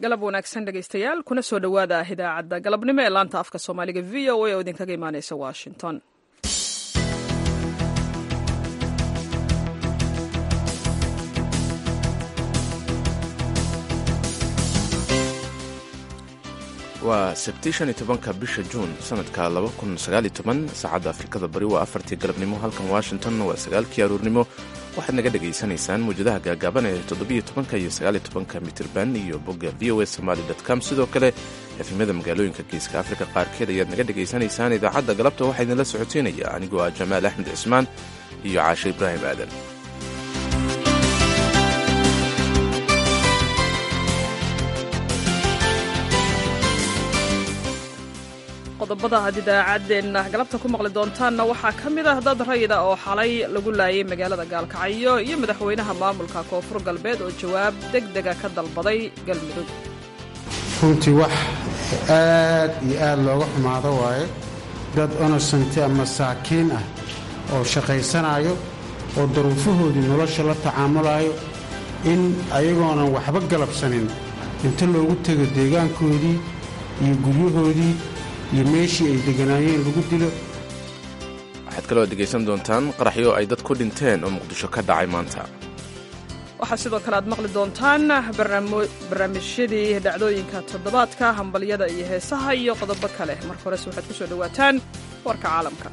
galab wanaagsan dhegaystayaal kuna soo dhowaada idaacadda galabnimo ee laanta afka soomaaliga v o a oo idinkaga imaaneysa washington waa sabti shan iyo tobanka bisha juun sanadka laba kun sagaal iyo toban saacadda afrikada bari waa afartii galabnimo halkan washington waa sagaalkii aruurnimo waxaad naga dhagaysanaysaan mawjadaha gaagaaban ee toddobiyo tobanka iyo sagaal iyo tobanka mitirban iyo bogga v o a somaali com sidoo kale efemyada magaalooyinka geeska afrika qaarkeed ayaad naga dhagaysanaysaan idaacadda galabta waxaa idinla socoteynaya anigoo ah jamaal axmed cismaan iyo caashe ibraahim aadan qodobada aad idaacaddeenna galabta ku maqli doontaanna waxaa ka mid ah dad rayida oo xalay lagu laayay magaalada gaalkacyo iyo madaxweynaha maamulka koonfur galbeed oo jawaab deg dega ka dalbaday galmudug runtii wax aad iyo aad looga xumaado waaye dad onosanti ama saakiin ah oo shaqaysanayo oo daruufahoodii nolosha la tacaamulayo in ayagoonan waxba galabsanin inta loogu tego deegaankoodii iyo guryahoodii iyo meeshii ay deganaayeen lagu dilo waxaad kaloo dhegaysan doontaan qaraxyo ay dad ku dhinteen oo muqdisho ka dhacay maanta waxaa sidoo kale aad maqli doontaan barnaamijyadii dhacdooyinka toddobaadka hambalyada iyo heesaha iyo qodobo kale marka horese waxaad ku soo dhowaataan warka caalamka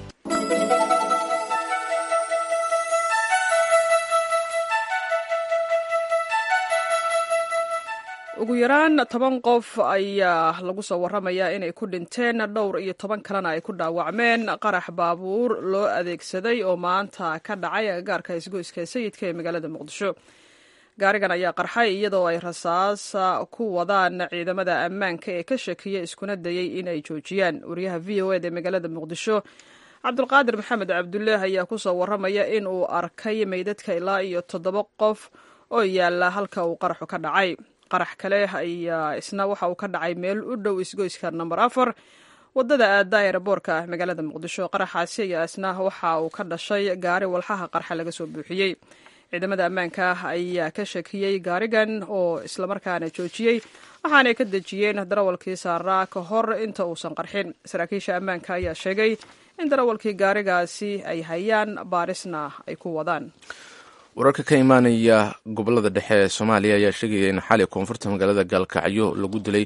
ugu yaraan toban qof ayaa lagu soo warramayaa inay ku dhinteen dhowr iyo toban kalena ay ku dhaawacmeen qarax baabuur loo adeegsaday oo maanta ka dhacay agagaarka isgoyska sayidka ee magaalada muqdisho gaarigan ayaa qarxay iyadoo ay rasaas ku wadaan ciidamada ammaanka ee ka shakiya iskuna dayay inay joojiyaan wariyaha v o eda ee magaalada muqdisho cabdulqaadir maxamed cabdullaah ayaa ku soo warramaya in uu arkay meydadka ilaa iyo toddoba qof oo yaalla halka uu qaraxu ka dhacay qarax kale ayaa isna waxa uu ka dhacay meel u dhow isgoyska namber afar wadada aada eeraboorka ah magaalada muqdisho qaraxaasi ayaa isna waxa uu ka dhashay gaari walxaha qarxa laga soo buuxiyey ciidamada ammaanka ayaa ka shakiyey gaarigan oo islamarkaana joojiyey waxaanay ka dejiyeen darawalkii saaraa ka hor inta uusan qarxin saraakiisha ammaanka ayaa sheegay in darawalkii gaarigaasi ay hayaan baarisna ay ku wadaan wararka ka imaanaya gobolada dhexe ee soomaaliya ayaa sheegaya in xali koonfurta magaalada gaalkacyo lagu dilay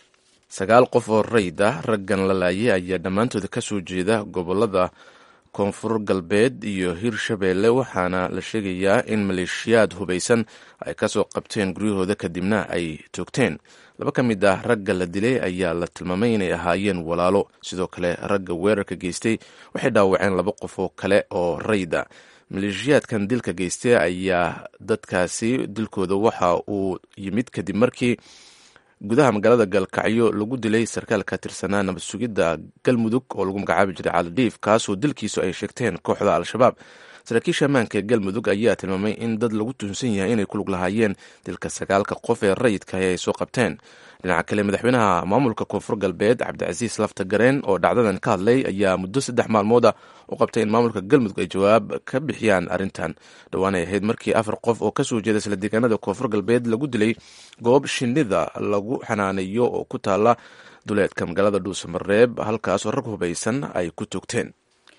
sagaal qof oo rayd ah raggan la laayay ayaa dhammaantooda ka soo jeeda gobolada koonfur galbeed iyo hirshabeelle waxaana la sheegayaa in maleeshiyaad hubaysan ay kasoo qabteen guryahooda kadibna ay toogteen laba ka mid ah ragga la dilay ayaa la tilmaamay inay ahaayeen walaalo sidoo kale ragga weerarka geystay waxay dhaawaceen laba qof oo kale oo rayda maleeshiyaadkan dilka geystay ayaa dadkaasi dilkooda waxa uu yimid kadib markii gudaha magaalada gaalkacyo lagu dilay sarkaal ka tirsanaa nabad sugidda galmudug oo lagu magacaabi jiray calidhiif kaasoo dilkiisu ay sheegteen kooxda al-shabaab saraakiisha ammaanka ee galmudug ayaa tilmaamay in dad lagu tuhunsan yahay inay ku lug lahaayeen dilka sagaalka qof ee rayidka ay soo qabteen dhinaca kale madaxweynaha maamulka koonfur galbeed cabdicasiis lafta gareen oo dhacdadan ka hadlay ayaa muddo saddex maalmooda u qabtay in maamulka galmudug ay jawaab ka bixiyaan arrintan dhowaanay ahayd markii afar qof oo kasoo jeeda isla deegaanada koonfur galbeed lagu dilay goob shinida lagu xanaanayo oo ku taala duleedka magaalada dhuusamareeb halkaasoo rag hubaysan ay ku toogteen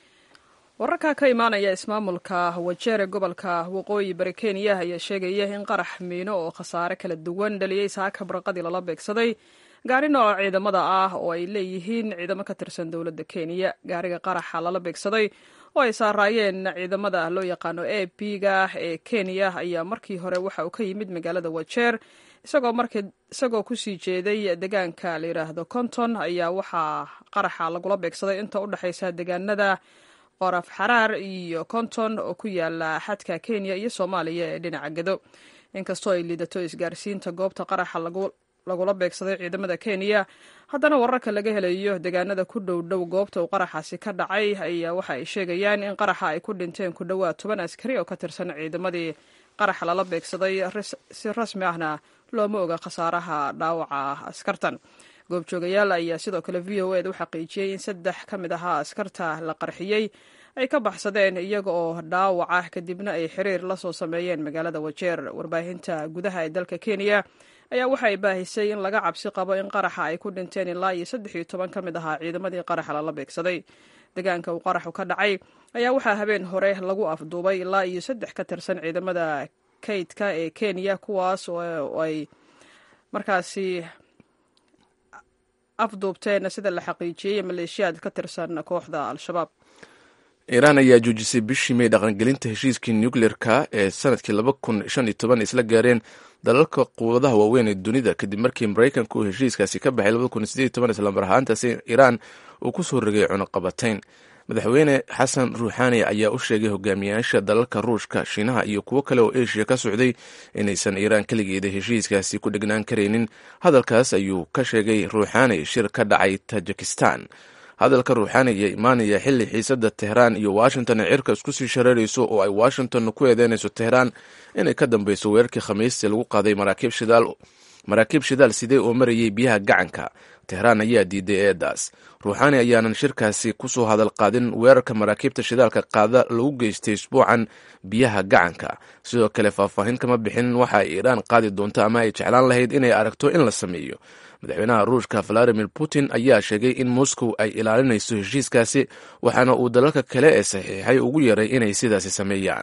wararka ka imaanaya ismaamulka wajeer ee gobolka waqooyi bari kenya ayaa sheegaya in qarax miino oo khasaare kala duwan dhaliyey saaka barqadii lala beegsaday gaari nooca ciidamada ah oo ay leeyihiin ciidamo ka tirsan dowladda kenya gaariga qaraxa lala beegsaday oo ay saaraayeen ciidamada loo yaqaano a p ga ee kenya ayaa markii hore waxa uu ka yimid magaalada wajeer isagoo kusii jeeday deegaanka la yidhaahdo konton ayaa waxaa qaraxa lagula beegsaday inta u dhexaysa deegaanada qoraf xaraar iyo konton oo ku yaala xadka kenya iyo soomaaliya ee dhinaca gedo inkastoo ay liidato isgaarsiinta goobta qaraxa lagula beegsaday ciidamada kenya haddana wararka laga helayo deegaanada ku dhow dhow goobta uu qaraxaasi ka dhacay ayaa waxa ay sheegayaan in qaraxa ay ku dhinteen ku dhowaad toban askari oo ka tirsan ciidamadii qaraxa lala beegsaday si rasmi ahna looma oga khasaaraha dhaawaca askartan goobjoogayaal ayaa sidoo kale v o ed u xaqiijiyey in saddex ka mid ahaa askarta la qarxiyey ay ka baxsadeen iyaga oo dhaawaca kadibna ay xiriir la soo sameeyeen magaalada wajeer warbaahinta gudaha ee dalka kenya ayaa waxa ay baahisay in laga cabsi qabo in qaraxa ay ku dhinteen ilaa iyo saddex iyo toban ka mid ahaa ciidamadii qaraxa lala beegsaday deegaanka uu qaraxu ka dhacay ayaa waxaa habeen hore lagu afduubay ilaa iyo saddex ka tirsan ciidamada kaydka ee kenya kuwaas oo ay markaasi afduubteen sida la xaqiijiyey maleeshiyaad ka tirsan kooxda al-shabaab iiraan ayaa joojisay bishii may dhaqangelinta heshiiskii nucleerka ee sanadkii laba kun shan iyo toban isla gaareen dalalka quwadaha waaweyn ee dunida kadib markii maraykanka uu heshiiskaasi ka baxay labada kun sideed toban islamar ahaantaasi iiraan uu ku soo rogay cunuqabatayn madaxweyne xasan ruuxaani ayaa u sheegay hogaamiyaasha dalalka ruushka shiinaha iyo kuwo kale oo eshiya ka socday inaysan iiraan keligeeda heshiiskaasi ku dhegnaan karaynin hadalkaas ayuu ka sheegay ruuxaani shir ka dhacay tajikistan hadalka ruuxaani ayaa imaanaya xilli xiisadda tehraan iyo washington ay cirka isku sii shareerayso oo ay washington ku eedeynayso tehraan inay ka dambeyso weerarkii khamiistii lagu qaaday maraakiib shidaal maraakiib shidaal sidee oo marayay biyaha gacanka tehraan ayaa diiday eedaas ruuxaani ayaanan shirkaasi kusoo hadal qaadin weerarka maraakiibta shidaalka qaada lagu geystay isbuucan biyaha gacanka sidoo kale faahfaahin kama bixin waxa ay iiraan qaadi doonto ama ay jeclaan lahayd inay aragto in la sameeyo madaxweynaha ruushka valadimir putin ayaa sheegay in moscow ay ilaalinayso heshiiskaasi waxaana uu dalalka kale ee saxiixay ugu yaray inay sidaasi sameeyaan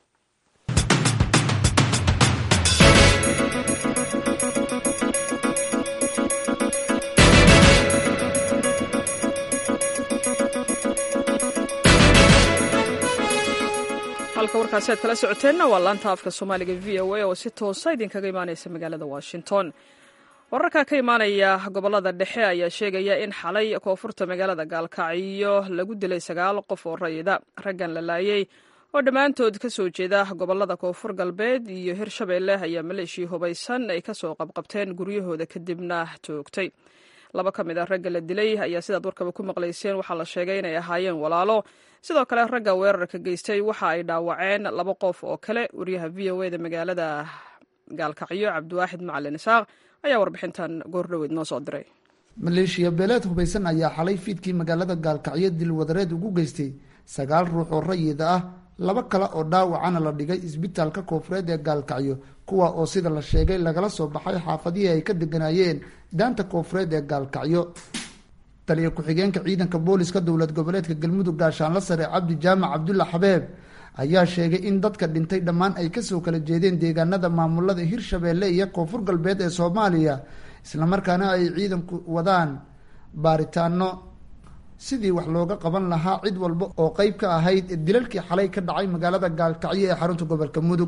halka warkaasi aad kala socoteenna waa laanta afka soomaaliga v o a oo si toosa idinkaga imaaneysa magaalada washington wararka ka imaanaya gobolada dhexe ayaa sheegaya in xalay koonfurta magaalada gaalkacyo lagu dilay sagaal qof oo rayida raggan la laayey oo dhammaantood ka soo jeeda gobolada koonfur galbeed iyo hirshabeelle ayaa maleeshii hubaysan ay kasoo qabqabteen guryahooda kadibna toogtay laba ka mid a ragga la dilay ayaa sidaad warkaba ku maqlayseen waxaa la sheegay inay ahaayeen walaalo sidoo kale ragga weerarka geystay waxa ay dhaawaceen laba qof oo kale wariyaha v o eda magaalada gaalkacyo cabdiwaaxid macalin isaaq ayaa warbixintan goordhoweed noo soo diray maleeshiya beeleed hubaysan ayaa xalay fiidkii magaalada gaalkacyo dilwadareed ugu geystay sagaal ruux oo rayida ah laba kale oo dhaawacana la dhigay isbitaalka koonfureed ee gaalkacyo kuwa oo sida la sheegay lagala soo baxay xaafadihii ay ka deganaayeen daanta koonfureed ee gaalkacyo taliya ku-xigeenka ciidanka booliska dowlad goboleedka galmudug gaashaanla sare cabdi jaamac cabdulla xabeeb ayaa sheegay in dadka dhintay dhammaan ay kasoo kala jeedeen deegaanada maamulada hirshabeelle iyo koonfur galbeed ee soomaaliya islamarkaana ay ciidanku wadaan baaritaano sidii wax looga qaban lahaa cid walba oo qeyb ka ahayd dilalkii xalay ka dhacay magaalada gaalkacyo ee xarunta gobolka mudug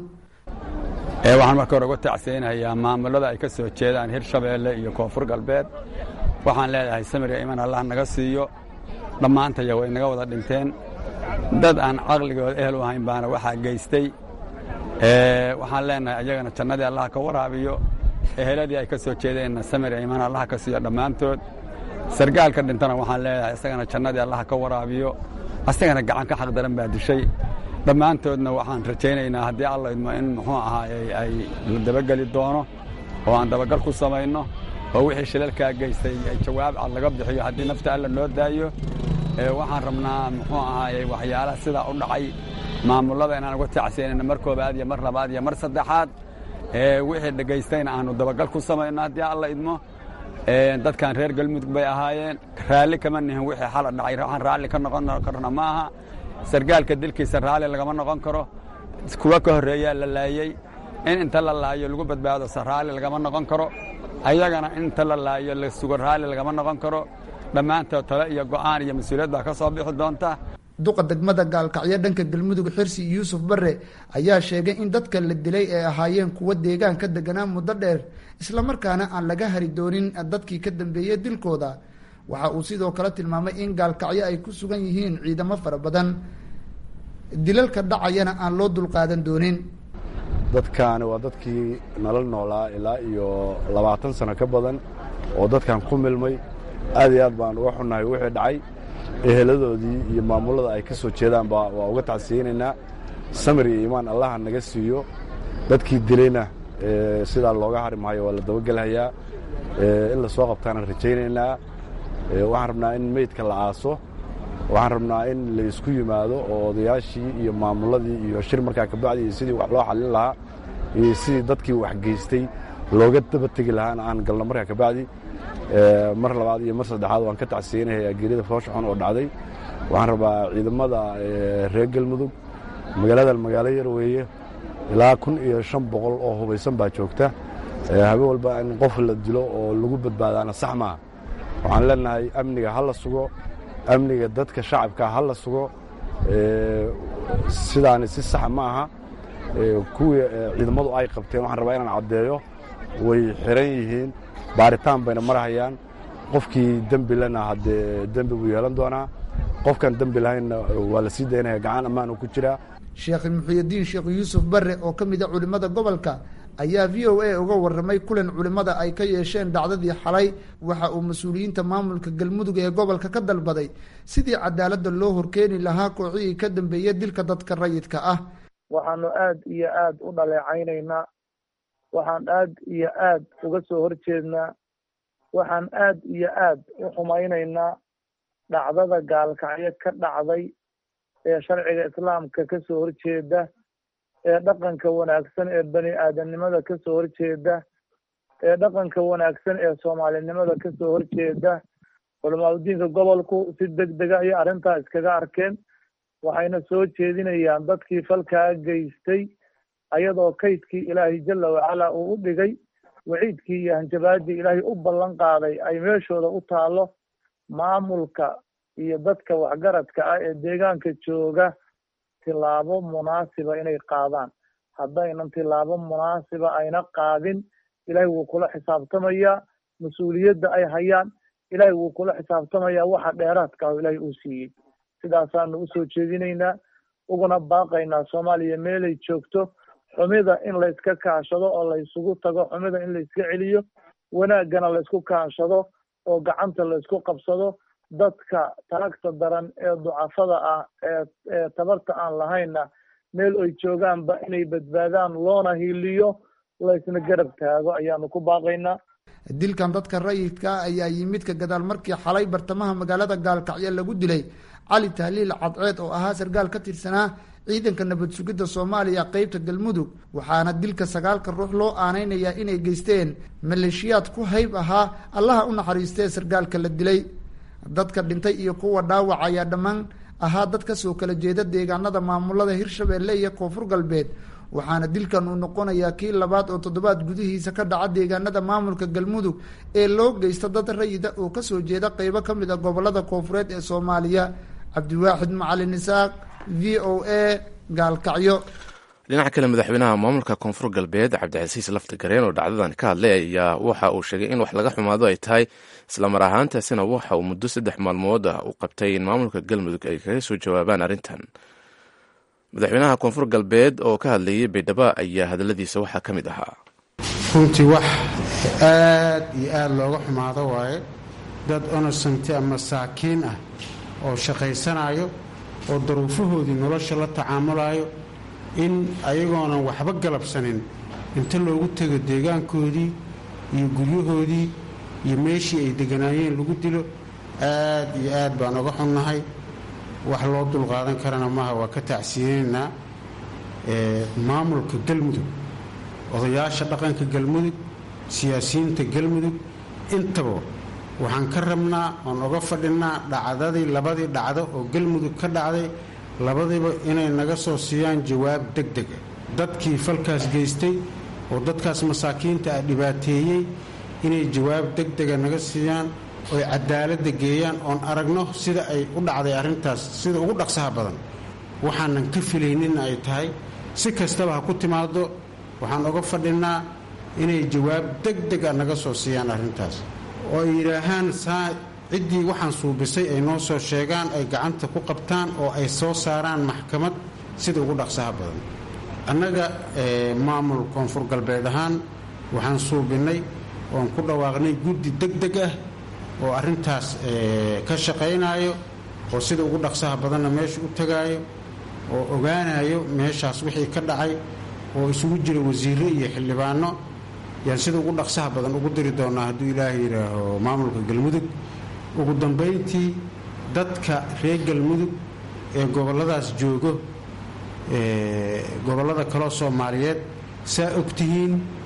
waxaan marka hore uga tacseynayaa maamulada ay ka soo jeedaan hirshabeelle iyo koonfur galbeed waxaan leedahay samiriga iman allah naga siiyo dhammaantaya way naga wada dhinteen dad aan caqligooda ehel u ahayn baana waxaa geystay waxaan leenahay ayagana jannadii allah ka waraabiyo eheladii ay ka soo jeedeenna samiriga iman allah ka siiyo dhammaantood sargaalka dhintana waxaan leedahay isagana jannadii allah ka waraabiyo asagana gacan ka xaq daran baa dishay dhammaantoodna waxaan rajaynaynaa haddii alla idmo in muxuu ahaay ay la dabageli doono oo aan dabagal ku samayno oo wixii shilalkaa geystay ay jawaab cad laga bixiyo haddii nafta alla noo daayo waxaan rabnaa muxuu ahaayey waxyaalaha sidaa u dhacay maamullada inaan uga tacsiyanayno mar koobaad iyo mar labaad iyo mar saddexaad wixii dhegaystayna aanu dabagal ku samayno haddii alla idmo dadkan reer galmudug bay ahaayeen raalli kama nihin wixii xala dhacay waxaan raalli ka noqon karna ma aha sargaalka dilkiisa raalli lagama noqon karo kuwa ka horreeyaa la laayey in inta la laayo lagu badbaado se raalli lagama noqon karo ayagana in inta la laayo la sugo raalli lagama noqon karo dhammaantood tale iyo go'aan iyo mas-uuliyad baa ka soo bixi doonta duqa degmada gaalkacyo dhanka galmudug xirsi yuusuf bare ayaa sheegay in dadka la dilay ay ahaayeen kuwa deegaan ka deganaa muddo dheer islamarkaana aan laga hari doonin dadkii ka dambeeyey dilkooda waxa uu sidoo kale tilmaamay in gaalkacyo ay ku sugan yihiin ciidamo fara badan dilalka dhacayana aan loo dulqaadan doonin dadkaani waa dadkii nala noolaa ilaa iyo labaatan sano ka badan oo dadkan ku milmay aad iyo aad baan uga xunnahay wixii dhacay eheladoodii iyo maamullada ay ka soo jeedaanba waa uga tacsiyeynaynaa samir iyo iimaan allaha naga siiyo dadkii dilayna sidaa looga hari maayo waa la dabagelhayaa in la soo qabtaanaan rajaynaynaa waxaan rabnaa in meydka la aaso waxaan rabnaa in la isku yimaado oo odayaashii iyo maamulladii iyo shir markaa kabacdi iyo sidii wax loo xallin lahaa iyo sidii dadkii wax geystay looga daba tegi lahaana aan galno markaa kabacdi mar labaad iyo mar saddexaad waan ka tacsiyeynayaa geerida foosha xun oo dhacday waxaan rabaa ciidamada reer galmudug magaaladan magaalo yar weeye ilaa kun iyo shan boqol oo hubaysan baa joogta habeen walba in qof la dilo oo lagu badbaadaana sax maaha waxaan leenahay amniga ha la sugo amniga dadka shacabka ha la sugo sidaani si sax ma aha kuwii ciidamadu ay qabteen waxaan rabaa inaan caddeeyo way xiran yihiin baaritaan bayna marhayaan qofkii dembi lena haddee dembi buu yeelan doonaa qofkaan dembi lahaynna waa la sii daynaya gacan ammaan uu ku jiraa sheekh muxuyidiin sheekh yuusuf barre oo ka mid a culimmada gobolka ayaa v o a uga warramay kulan culimmada ay ka yeesheen dhacdadii xalay waxa uu mas-uuliyiinta maamulka galmudug ee gobolka ka dalbaday sidii cadaaladda loo horkeeni lahaa kooxihii ka dambeeya dilka dadka rayidka ah waxaanu aad iyo aad u dhaleecaynaynaa waxaan aad iyo aad uga soo horjeednaa waxaan aad iyo aad u xumaynaynaa dhacdada gaalkacyo ka dhacday ee sharciga islaamka ka soo horjeeda ee dhaqanka wanaagsan ee bani aadamnimada ka soo horjeeda ee dhaqanka wanaagsan ee soomaalinimada ka soo horjeeda culamaadudiinka gobolku si deg dega ayay arrintaa iskaga arkeen waxayna soo jeedinayaan dadkii falkaa geystay ayadoo kaydkii ilaahay jalla wacala uu u dhigay waciidkii iyo hanjabaadii ilaahay u ballan qaaday ay meeshooda u taallo maamulka iyo dadka waxgaradka ah ee deegaanka jooga tilaabo munaasiba inay qaadaan haddaynan tilaabo munaasiba ayna qaadin ilaahay wuu kula xisaabtamayaa mas-uuliyadda ay hayaan ilaahay wuu kula xisaabtamayaa waxa dheeraadka ah ilaahay uu siiyey sidaasaanu usoo jeedinaynaa uguna baaqaynaa soomaaliya meelay joogto xumida in layska kaashado oo laysugu tago xumida in layska celiyo wanaaggana laysku kaashado oo gacanta laysku qabsado dadka taagta daran ee ducafada ah ee ee tabarta aan lahaynna meel ay joogaanba inay badbaadaan loona hiiliyo laysna garab taago ayaanu ku baaqaynaa dilkan dadka rayidka ah ayaa yimid ka gadaal markii xalay bartamaha magaalada gaalkacyo lagu dilay cali tahliil cadceed oo ahaa sarkaal ka tirsanaa ciidanka nabad sugidda soomaaliya qeybta galmudug waxaana dilka sagaalka ruux loo aaneynayaa inay geysteen maleeshiyaad ku hayb ahaa allaha u naxariistee sarkaalka la dilay dadka dhintay iyo kuwa dhaawac ayaa dhammaan ahaa dad kasoo kala jeeda deegaanada maamulada hirshabeelle iyo koonfur galbeed waxaana dilkan uu noqonayaa kii labaad oo toddobaad gudihiisa ka dhaca deegaanada maamulka galmudug ee loo geysta dad rayida oo kasoo jeeda qeybo ka mid a gobolada koonfureed ee soomaaliya cabdiwaaxid macalin isaaq v o a gaalkacyo dhinaca kale madaxweynaha maamulka koonfur galbeed cabdicasiis lafti gareen oo dhacdadan ka hadlay ayaa waxa uu sheegay in wax laga xumaado ay tahay islamar ahaantaasina waxa uu muddo saddex maalmood ah u qabtay in maamulka galmudug ay kaga soo jawaabaan arrintan madaxweynaha koonfur galbeed oo ka hadlayay baydhabo ayaa hadaladiisa waxaa ka mid ahaa runtii wax aad iyo aad looga xumaado waaye dad onosanti ama saakiin ah oo shaqaysanayo oo daruufahoodii nolosha la tacaamulayo in ayagoonan waxba galabsanin inta loogu tego deegaankoodii iyo guryahoodii iyo meeshii ay deganaayeen lagu dilo aad iyo aad baan oga xunnahay wax loo dulqaadan karana maaha waa ka tacsiyeynaynaa maamulka galmudug odayaasha dhaqanka galmudug siyaasiyiinta galmudug intaba waxaan ka rabnaa oon oga fadhinaa dhacdadii labadii dhacdo oo galmudug ka dhacday labadiiba inay naga soo siiyaan jawaab deg dega dadkii falkaas geystay oo dadkaas masaakiinta ah dhibaateeyey inay jawaab deg dega naga siiyaan oy cadaaladda geeyaan oon aragno sida ay u dhacday arrintaas sida ugu dhaqsaha badan waxaanan ka filayninna ay tahay si kastaba ha ku timaado waxaan oga fadhinnaa inay jawaab deg dega naga soo siiyaan arrintaas oo ay yidhaahaan saa ciddii waxaan suubisay ay noo soo sheegaan ay gacanta ku qabtaan oo ay soo saaraan maxkamad sida ugu dhaqsaha badan annaga maamul koonfur galbeed ahaan waxaan suubinnay oon ku dhawaaqnay guddi deg deg ah oo arrintaas ka shaqaynaayo oo sida ugu dhaqsaha badanna meesha u tagaayo oo ogaanayo meeshaas wixii ka dhacay oo isugu jira wasiirro iyo xildhibaano yaan sida ugu dhaqsaha badan ugu diri doonnaa hadduu ilaahay yidhaaho maamulka galmudug ugu dambayntii dadka reer galmudug ee gobolladaas joogo gobollada kaloo soomaaliyeed saa ogtihiin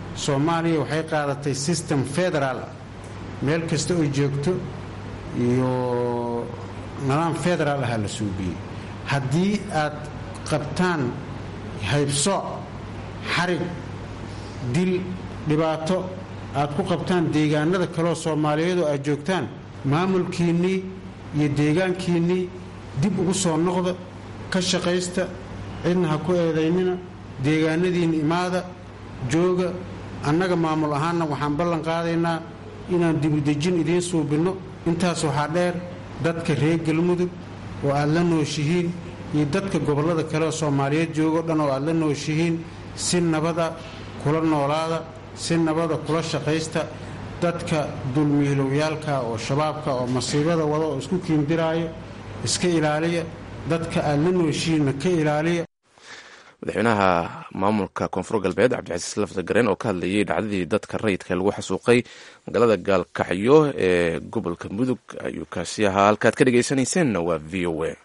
soomaaliya waxay qaadatay system federaal meel kasta oo joogto iyo nidaam federaal ahaa la suubiyey haddii aad qabtaan haybsooc xarig dil dhibaato aad ku qabtaan deegaanada kaleoo soomaaliyeed oo aad joogtaan maamulkiinnii iyo deegaankiinnii dib ugu soo noqda ka shaqaysta cidna ha ku eedaynina deegaanadiinna imaada jooga annaga maamul ahaanna waxaan ballan qaadaynaa inaan dibudejin idiin suubinno intaas waxaa dheer dadka reer galmudug oo aad la nooshihiin iyo dadka gobollada kale oo soomaaliyeed joogo dhan oo aad la nooshihiin si nabada kula noolaada si nabada kula shaqaysta dadka dulmiilowyaalka oo shabaabka oo masiibada wada oo isku kiindiraayo iska ilaaliya dadka aad la nooshihiinna ka ilaaliya madaxweynaha maamulka koonfur galbeed cabdicasiis lafta gareen oo ka hadlayay dhacdadii dadka rayidka lagu xasuuqay magaalada gaalkacyo ee gobolka mudug ayuu kaasi ahaa halkaad ka dhegaysanayseena waa v o a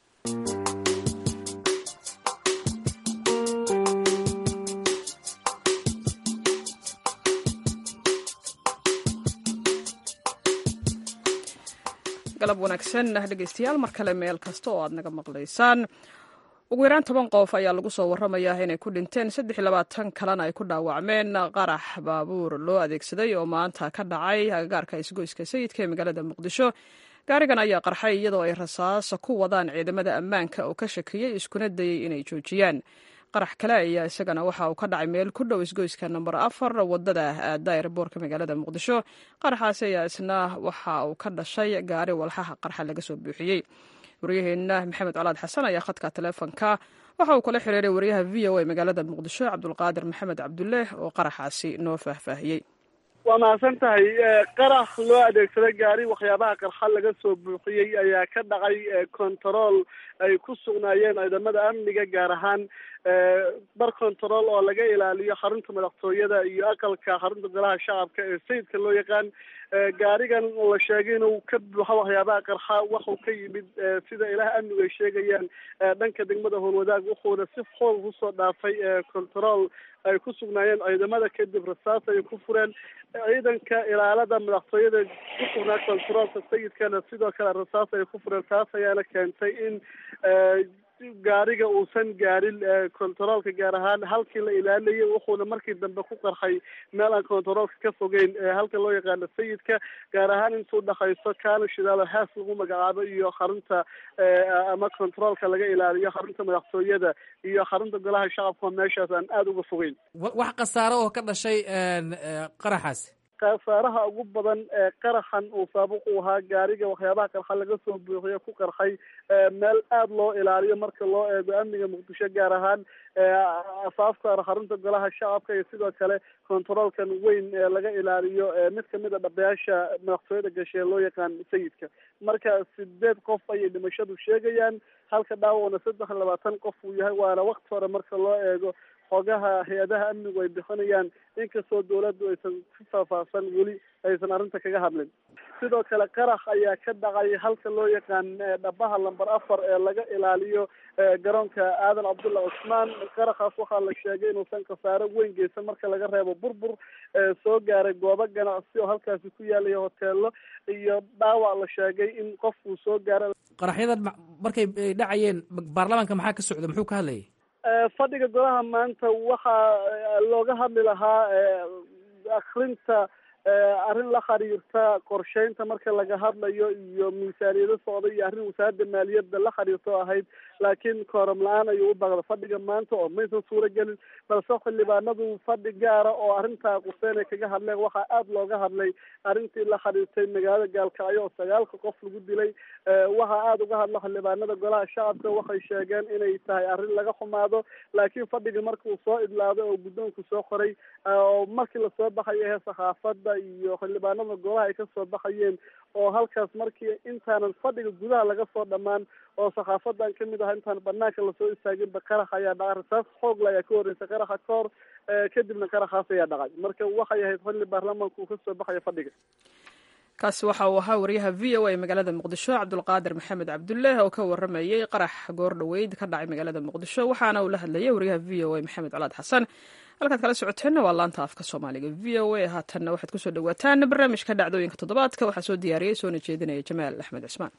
galab wanaagsan dhegeystayaal mar kale meel kasta oo aad naga maqlaysaan ugu yaraan toban qof ayaa lagu soo waramayaa inay ku dhinteen saddex iyo labaatan kalena ay ku dhaawacmeen qarax baabuur loo adeegsaday oo maanta ka dhacay agagaarka isgoyska sayidka ee magaalada muqdisho gaarigan ayaa qarxay iyadoo ay rasaasa ku wadaan ciidamada ammaanka oo ka shakiyey iskuna dayey inay joojiyaan qarax kale ayaa isagana waxa uu ka dhacay meel ku dhow isgoyska namber afar wadada aada eerboorka magaalada muqdisho qaraxaasi ayaa isna waxa uu ka dhashay gaari walxaha qarxa laga soo buuxiyey waryaheena maxamed colaad xasan ayaa khadka taleefonka waxa uu kala xiriiray waryaha v o a magaalada muqdisho cabdulqaadir maxamed cabdulle oo qaraxaasi noo faahfaahiyey waa mahadsan tahay qarax loo adeegsaday gaari waxyaabaha qarxa laga soo buuxiyey ayaa ka dhacay kontarool ay ku sugnaayeen ciidamada amniga gaar ahaan bar control oo laga ilaaliyo xarunta madaxtooyada iyo aqalka xarunta golaha shacabka ee sayidka loo yaqaan gaarigan la sheegay inuu ka buuxo waxyaabaha qarxa waxuu ka yimid sida ilaah amnigu ay sheegayaan dhanka degmada howlwadaag wuxuuna si xoog kusoo dhaafay control ay ku sugnaayeen ciidamada kadib rasaas ay ku fureen ciidanka ilaalada madaxtooyada ku sugnaa controolka sayidkana sidoo kale rasaas ay ku fureen taas ayaana keentay in gaariga uusan gaarin controolka gaar ahaan halkii la ilaalinayay wuxuuna markii dambe ku qarxay meel aan controolka ka fogeyn halka loo yaqaano sayidka gaar ahaan intuu dhakayso kaana shidaalo haas lagu magacaabo iyo xarunta ama controolka laga ilaaliyo xarunta madaxtooyada iyo xarunta golaha shacabka oo meeshaas aan aada uga fogeyn wax khasaaro oo ka dhashay qaraxaasi khasaaraha ugu badan ee qaraxan uu saabuq u ahaa gaariga waxyaabaha qarxa laga soo buuxiyo ku qarxay meel aada loo ilaaliyo marka loo eego amniga muqdisho gaar ahaan afaafka xarunta golaha shacabka iyo sidoo kale controolkan weyn ee laga ilaaliyo mid kamid a dhabayaasha madaxtooyada gashe loo yaqaan sayidka marka sideed qof ayay dhimashadu sheegayaan halka dhaawacna saddex iyo labaatan qof uu yahay waana wakti hore marka loo eego xogaha hay-adaha amnigu ay bixinayaan inkastoo dawladdu aysan si faahfaahsan weli aysan arrinta kaga hadlin sidoo kale qarax ayaa ka dhacay halka loo yaqaan dhabaha lamber afar ee laga ilaaliyo garoonka aadan cabdulla cusmaan qaraxaas waxaa la sheegay inuusan khasaaro weyn geysan marka laga reebo burbur soo gaaray goobo ganacsi oo halkaasi ku yaalaya hoteelo iyo dhaawac la sheegay in qofkuu soo gaara qaraxyadan markay dhacayeen baarlamaanka maxaa ka socda muxuu ka hadlayay fadhiga golaha maanta waxaa looga hadli lahaa akrinta arrin la xiriirta qorsheynta marka laga hadlayo iyo miisaaniyado socda iyo arrin wasaaradda maaliyadda la xiriirto ahayd laakiin kooram la-aan ayuu u baqda fadhiga maanta oo maysan suuro gelin balse xildhibaanadu fadhi gaara oo arrintaa quseen ay kaga hadleen waxaa aada looga hadlay arrintii la xiriirtay magaalada gaalkacyo oo sagaalka qof lagu dilay waxaa aada uga hadla xildhibaanada golaha shacabka waxay sheegeen inay tahay arrin laga xumaado laakiin fadhiga markuu soo idlaaday oo guddoonku soo qoray oo markii lasoo baxayo ee saxaafadda iyo xildhibaanada golaha ay kasoo baxayeen oo halkaas markii intaanan fadhiga gudaha laga soo dhammaan oo saxaafadan kamid ah intaan banaanka lasoo istaaginba qarax ayaa dhacay rasaas xoogla ayaa ka horreysay qaraxa ka hor kadibna qaraxaas ayaa dhacay marka waxay ahayd xilli baarlamaanku uu kasoo baxayo fadhiga kaasi waxa uu ahaa wariyaha v o a magaalada muqdisho cabdulqaadir maxamed cabdulle oo ka waramayey qarax goor dhoweyd ka dhacay magaalada muqdisho waxaana uu la hadlayay wariyaha v o a maxamed colaad xasan halkaad kala socoteenna waa laanta afka soomaaliga v o a haatanna waxaad kusoo dhawaataan barnaamijka dhacdooyinka toddobaadka waxaa soo diyaariyey soona jeedinaya jamaal axmed cismaan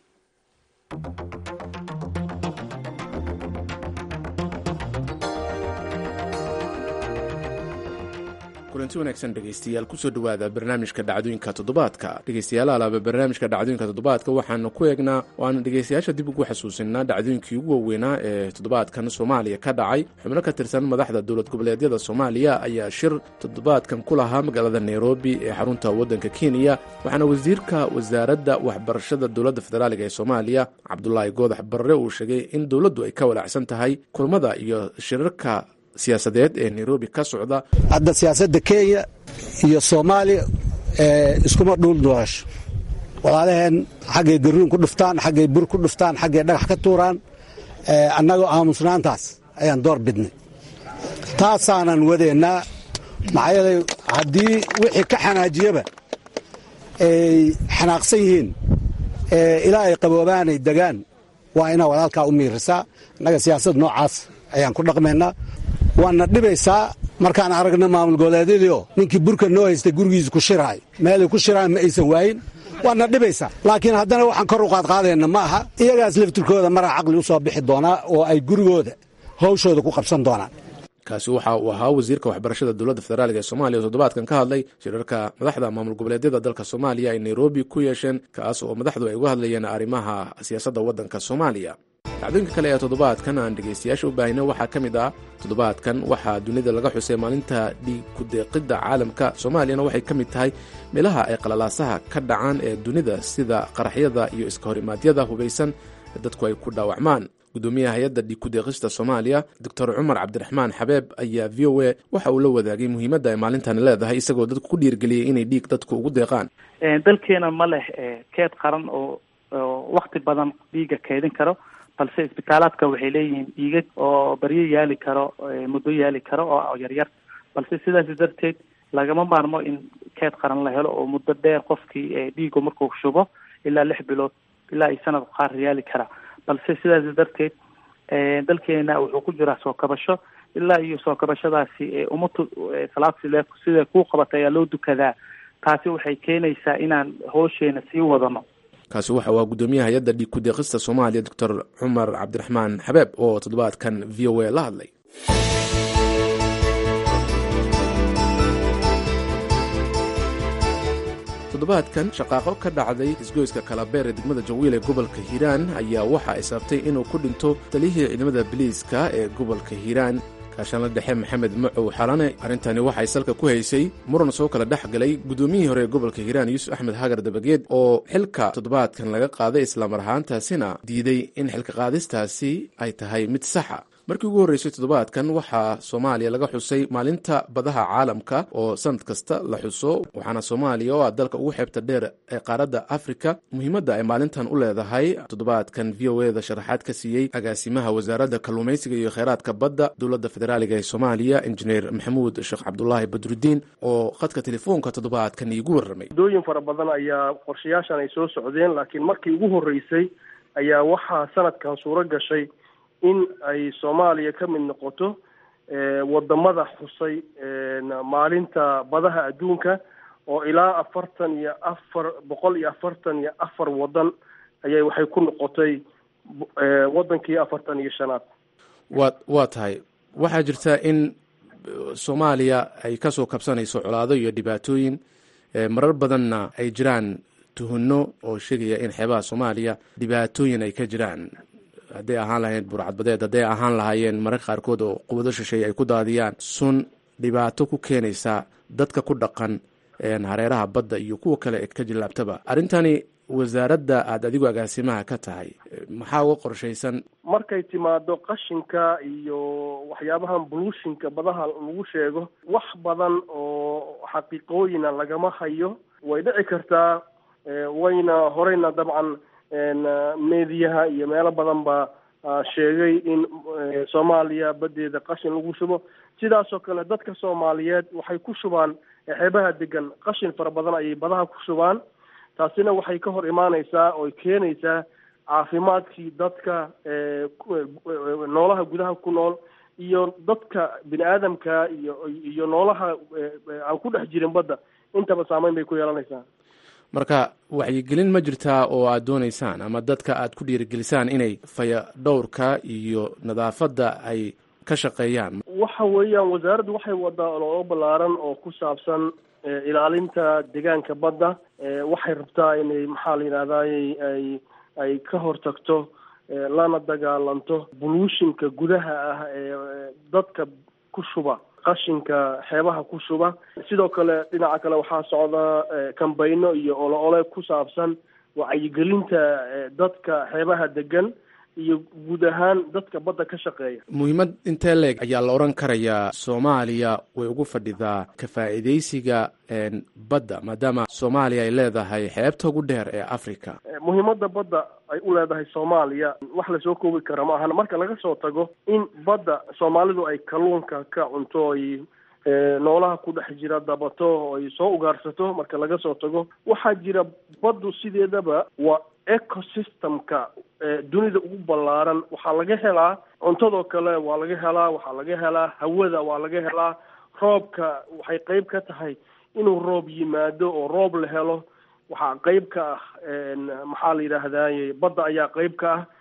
kulanti wanaagsan dhegeystayaal kusoo dhowaada barnaamijka dhacdooyinka toddobaadka dhegeystayaal alaaba barnaamijka dhacdooyinka toddobaadka waxaanu ku eegnaa waana dhegeystayaasha dib ugu xasuusinaa dhacdooyinkii ugu waaweynaa ee toddobaadkan soomaaliya ka dhacay xubno ka tirsan madaxda dowlad goboleedyada soomaaliya ayaa shir toddobaadkan ku lahaa magaalada nairobi ee xarunta waddanka kenya waxaana wasiirka wasaaradda waxbarashada dowladda federaaliga ee soomaaliya cabdulaahi goodax barre uu sheegay in dowladdu ay ka walaacsan tahay kulmada iyo shirarka siyaasadeed ee nairobi ka socda hadda siyaasadda kenya iyo soomaaliya iskuma dhuul doorasho walaalaheen xaggay garuun ku dhuftaan xaggay bur ku dhuftaan xaggay dhagax ka tuuraan annagoo aamusnaantaas ayaan door bidnay taasaanan wadaynaa maxaa yeelay haddii wixii ka xanaajiyaba ay xanaaqsan yihiin ilaa ay qaboobaanay degaan waa inaa walaalkaa u miirisaa annaga siyaasad noocaas ayaan ku dhaqmaynaa waana dhibaysaa markaan aragna maamul goboleedyadiio ninkii burka noo haystay gurigiisa ku shiraay meelay ku shiraan ma aysan waayin waana dhibaysaa laakiin haddana waxaan kor u qaadqaadayna ma aha iyagaas laftirkooda maraa caqli u soo bixi doonaa oo ay gurigooda hawshooda ku qabsan doonaan kaasi waxa uu ahaa wasiirka waxbarashada dowladda federaalk ee soomaaliya oo toddobaadkan ka hadlay shirarka madaxda maamul goboleedyada dalka soomaaliya ay nairobi ku yeesheen kaas oo madaxdu ay uga hadlayeen arrimaha siyaasadda waddanka soomaaliya dhacdooyinka kale ee toddobaadkan aan dhegaystayaasha u baahina waxaa ka mid ah toddobaadkan waxaa dunida laga xusay maalinta dhiig ku-deeqidda caalamka soomaaliyana waxay ka mid tahay meelaha ay qalalaasaha ka dhacaan ee dunida sida qaraxyada iyo iska horimaadyada hubaysan ee dadku ay ku dhaawacmaan gudoomiyaha hay-adda dhiig ku-deeqista soomaaliya doctor cumar cabdiraxmaan xabeeb ayaa v o a waxa uu la wadaagay muhiimadda ay maalintani leedahay isagoo dadku ku dhiirgeliyey inay dhiig dadku ugu deeqaan dalkeena ma leh keed qaran oo wakti badan dhiiga keedin karo balse isbitaalaadka waxay leeyihiin dhiigag oo baryo yaali karo muddo yaali karo oo yaryar balse sidaas darteed lagama maarmo in keed qaran la helo oo muddo dheer qofkii dhiigu markuu shubo ilaa lix bilood ilaa ay sanad qaar yaali kara balse sidaas darteed dalkeena wuxuu ku jiraa soo kabasho ilaa iyo soo kabashadaasi umatu salaad sile sida kuu qabata ayaa loo dukadaa taasi waxay keenaysaa inaan hoosheena sii wadano kaasi waxa waa gudoomiyaha hay-adda dhiig ku-deeqista soomaaliya doctor cumar cabdiraxmaan xabeeb oo toddobaadkan v o a la hadlay toddobaadkan shaqaaqo ka dhacday isgoyska kalabeer ee degmada jawiil ee gobolka hiiraan ayaa waxa ay sababtay inuu ku dhinto taliyihii ciidamada biliiska ee gobolka hiiraan kaashanla dhexe maxamed macow xalane arrintani waxay salka ku haysay muran soo kala dhex galay guddoomiyihii hore ee gobolka hiiraan yuusuf axmed hagar dabageed oo xilka toddobaadkan laga qaaday islamar ahaantaasina diiday in xilka qaadistaasi ay tahay mid saxa markii ugu horreysay toddobaadkan waxaa soomaaliya laga xusay maalinta badaha caalamka oo sanad kasta la xuso waxaana soomaaliya oo ah dalka ugu xeebta dheer ee qaaradda afrika muhiimadda ay maalintan u leedahay toddobaadkan v o e da sharaxaad ka siiyey agaasimaha wasaaradda kalluumaysiga iyo kheyraadka badda dowladda federaaliga ee soomaaliya injineer maxamuud sheekh cabdulaahi badrudiin oo khadka telefoonka toddobaadkan iigu warramay muddooyin fara badan ayaa qorshayaashan ay soo socdeen laakiin markii ugu horreysay ayaa waxaa sanadkan suuro gashay in ay soomaaliya ka mid noqoto wadamada xusay maalinta badaha adduunka oo ilaa afartan iyo afar boqol iyo afartan iyo afar wadan ayay waxay ku noqotay wadankii afartan iyo shanaad wa waa tahay waxaa jirta in soomaaliya ay kasoo kabsanayso colaado iyo dhibaatooyin marar badanna ay jiraan tuhunno oo sheegaya in xeebaha soomaaliya dhibaatooyin ay ka jiraan hadday ahaan lahayn burcadbadeed hadday ahaan lahaayeen mararka qaarkood oo quwado shisheeye ay ku daadiyaan sun dhibaato ku keenaysa dadka ku dhaqan hareeraha badda iyo kuwa kale ee ka jilaabtaba arrintani wasaaradda aada adigu agaasimaha ka tahay maxaa uga qorshaysan markay timaado qashinka iyo waxyaabahan buluushinka badaha lagu sheego wax badan oo xaqiiqooyina lagama hayo way dhici kartaa wayna horeyna dabcan meediyaha iyo meelo badan baa sheegay in soomaaliya badeeda qashin lagu shubo sidaasoo kale dadka soomaaliyeed waxay ku shubaan xeebaha degan qashin fara badan ayay badaha ku shubaan taasina waxay ka hor imaaneysaa oy keenaysaa caafimaadkii dadka noolaha gudaha ku nool iyo dadka bini aadamka iyo iyo noolaha aan ku dhex jirin badda intaba saameyn bay ku yeelanaysaa marka waxyigelin ma jirtaa oo aad doonaysaan ama dadka aad ku dhiirigelisaan inay faya dhowrka iyo nadaafadda ay ka shaqeeyaan waxa weeyaan wasaaraddu waxay wadaa ololo ballaaran oo ku saabsan ilaalinta deegaanka badda waxay rabtaa inay maxaa la yidhahdaay ay ay ka hortagto lana dagaalanto buluushinka gudaha ah ee dadka ku shuba qashinka xeebaha ku shuba sidoo kale dhinaca kale waxaa socda kambayno iyo ole ole ku saabsan wacyigelinta dadka xeebaha degan iyo guud ahaan dadka badda ka shaqeeya muhiimad intee leeg ayaa la odhan karayaa soomaaliya way ugu fadhidaa ka faa'iidaysiga badda maadaama soomaaliya ay leedahay xeebta ugu dheer ee africa muhiimadda badda ay u leedahay soomaaliya wax lasoo koobi kara ma ahan marka laga soo tago in badda soomaalidu ay kalluunka ka cunto ay noolaha ku dhex jira dabato oo ay soo ugaarsato marka laga soo tago waxaa jira baddu sideedaba waa ecosystemka dunida ugu ballaaran waxaa laga helaa cuntadoo kale waa laga helaa waxaa laga helaa hawada waa laga helaa roobka waxay qeyb ka tahay inuu roob yimaado oo roob la helo waxaa qeyb ka ah maxaa la yidhaahdaye badda ayaa qeyb ka ah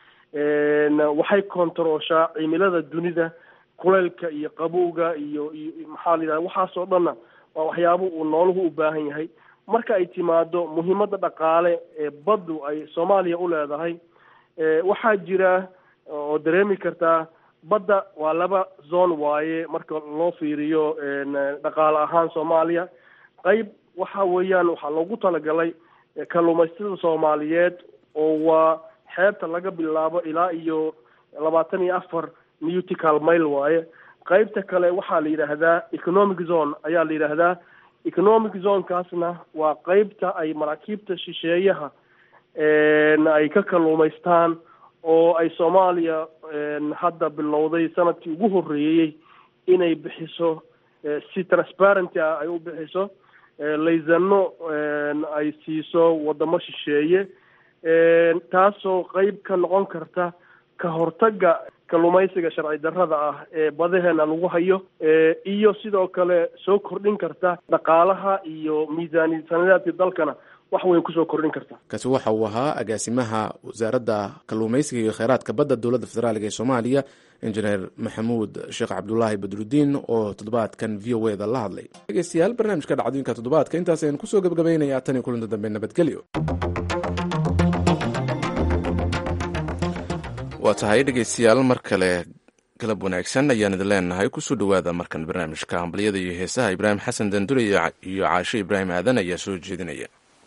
waxay kontarooshaa cimilada dunida kuleylka iyo qabowga iyo iyo maxaa la yidhahda waxaasoo dhanna waa waxyaabo uu nooluhu u baahan yahay marka ay timaado muhiimadda dhaqaale ee baddu ay soomaaliya u leedahay waxaa jira oo dareemi kartaa badda waa laba zone waaye marka loo fiiriyo dhaqaale ahaan soomaaliya qeyb waxa weeyaan waxaa loogu talagalay kalluumaysatada soomaaliyeed oo waa xeebta laga bilaabo ilaa iyo labaatan iyo afar newtical mile waaye qeybta kale waxaa la yidhaahdaa economic zone ayaa la yidhaahdaa economic zonekaasna waa qeybta ay maraakiibta shisheeyaha ay ka kalluumaystaan oo ay soomaaliya hadda bilowday sanadkii ugu horreeyey inay bixiso si transparenty ah ay u bixiso laysano ay siiso wadamo shisheeye taasoo qeyb ka noqon karta ka hortagga kalluumaysiga sharci darrada ah ee badaheena lagu hayo iyo sidoo kale soo kordhin karta dhaqaalaha iyo miisaaniyad sanadeedka dalkana wax weyn kusoo kordhin karta kaasi waxa uu ahaa agaasimaha wasaaradda kalluumaysiga iyo kheyraadka badda dowladda federaaliga ee soomaaliya injineer maxamuud sheekh cabdulaahi badrudiin oo toddobaadkan v o eda la hadlay dhegeystayaal barnaamijka dhacdooyinka toddobaadka intaas aynu kusoo gebagabaynayaa tan iyo kulinta dambe nabadgelyo waa tahay dhegeystayaal mar kale galab wanaagsan ayaan idin leenahay kusoo dhowaada markan barnaamijka hambalyada iyo heesaha ibraahim xasan dandure iyo caashe ibraahim aadan ayaa soo jeedinaya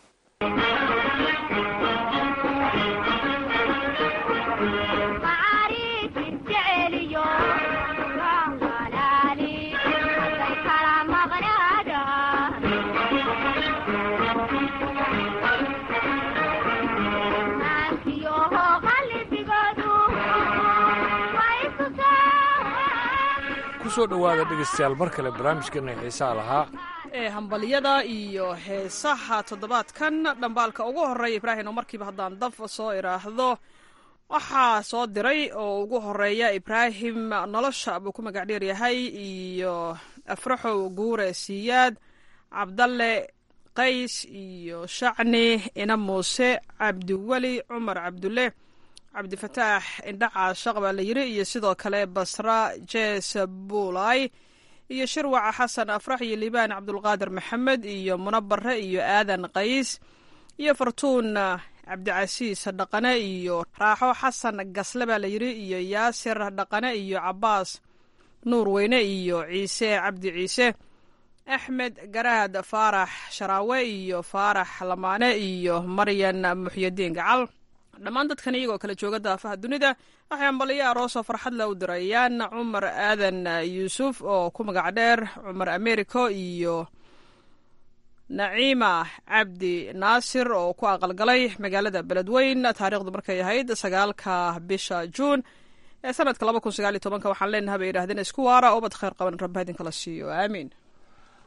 kusoo dhowaada dhegeystayaal mar kale barnaamijkeena xiisaha lahaa ee hambalyada iyo heesaha toddobaadkan dhambaalka ugu horeeya ibraahim oo markiiba haddaan daf soo idhaahdo waxaa soo diray oo ugu horeeya ibraahim nolosha buu ku magac dheer yahay iyo afraxow guure siyaad cabdalle qays iyo shacni ina muuse cabdiweli cumar cabdulle cabdifataax indhaca shaq baa la yiri iyo sidoo kale basra jees buulay iyo shirwaca xasan afrax iyo liibaan cabdulqaadir maxamed iyo munabare iyo aadan qays iyo fartuun cabdicasiis dhaqane iyo raaxo xasan gasle baa la yiri iyo yaasir dhaqane iyo cabaas nuur weyne iyo ciise cabdi ciise axmed garaad faarax sharaawe iyo faarax lamaane iyo maryan muxyadiin gacal dhammaan dadkan iyagoo kala jooga daafaha dunida waxay ambaliyo aroosoo farxad le u dirayaan cumar aadan yuusuf oo ku magac dheer cumar americo iyo naciima cabdi naasir oo ku aqalgalay magaalada beledweyn taariikhdu markay ahayd sagaalka bisha juun ee sanadka laba kun sagaal iyo tobanka waxaan leenaha bay yidhahdeen isku waara ubad kheyr qaban rabba idinkala siiyo aamiin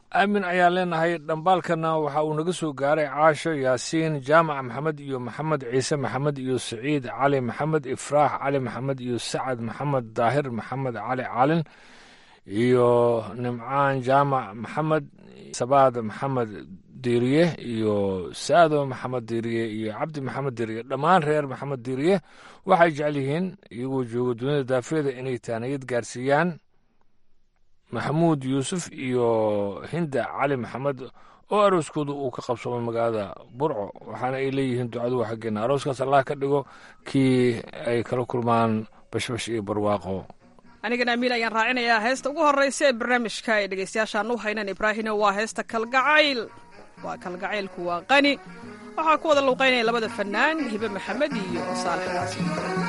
aamin ayaan leenahay dhambaalkana waxa uu naga soo gaaray caasho yaasiin jaamac maxamed iyo maxamed ciise maxamed iyo saciid cali maxamed ifraax cali maxamed iyo sacad maxamed daahir maxamed cali calin iyo nimcaan jaamac maxamed sabaad maxamed diiriye iyo saado maxamed diiriye iyo cabdi maxamed diiriye dhammaan reer maxamed diiriye waxay jecel yihiin iyagoo jooga dunida daafeeda inay taaniyad gaarsiiyaan maxamuud yuusuf iyo hinda cali maxamed oo arooskooda uu ka qabsoomay magaalada burco waxaana ay leeyihiin ducadu waa xaggeena arooskaas allah ka dhigo kii ay kala kulmaan bashbash iyo barwaaqo anigana amiin ayaan raacinayaa heesta ugu horreysa ee barnaamijka ay dhegaystayaashaan u haynan ibraahino waa heesta kalgacayl waa kalgacaylku waa qani waxaa ku wada luuqaynaya labada fannaan hibe maxamed iyo saalex xaasin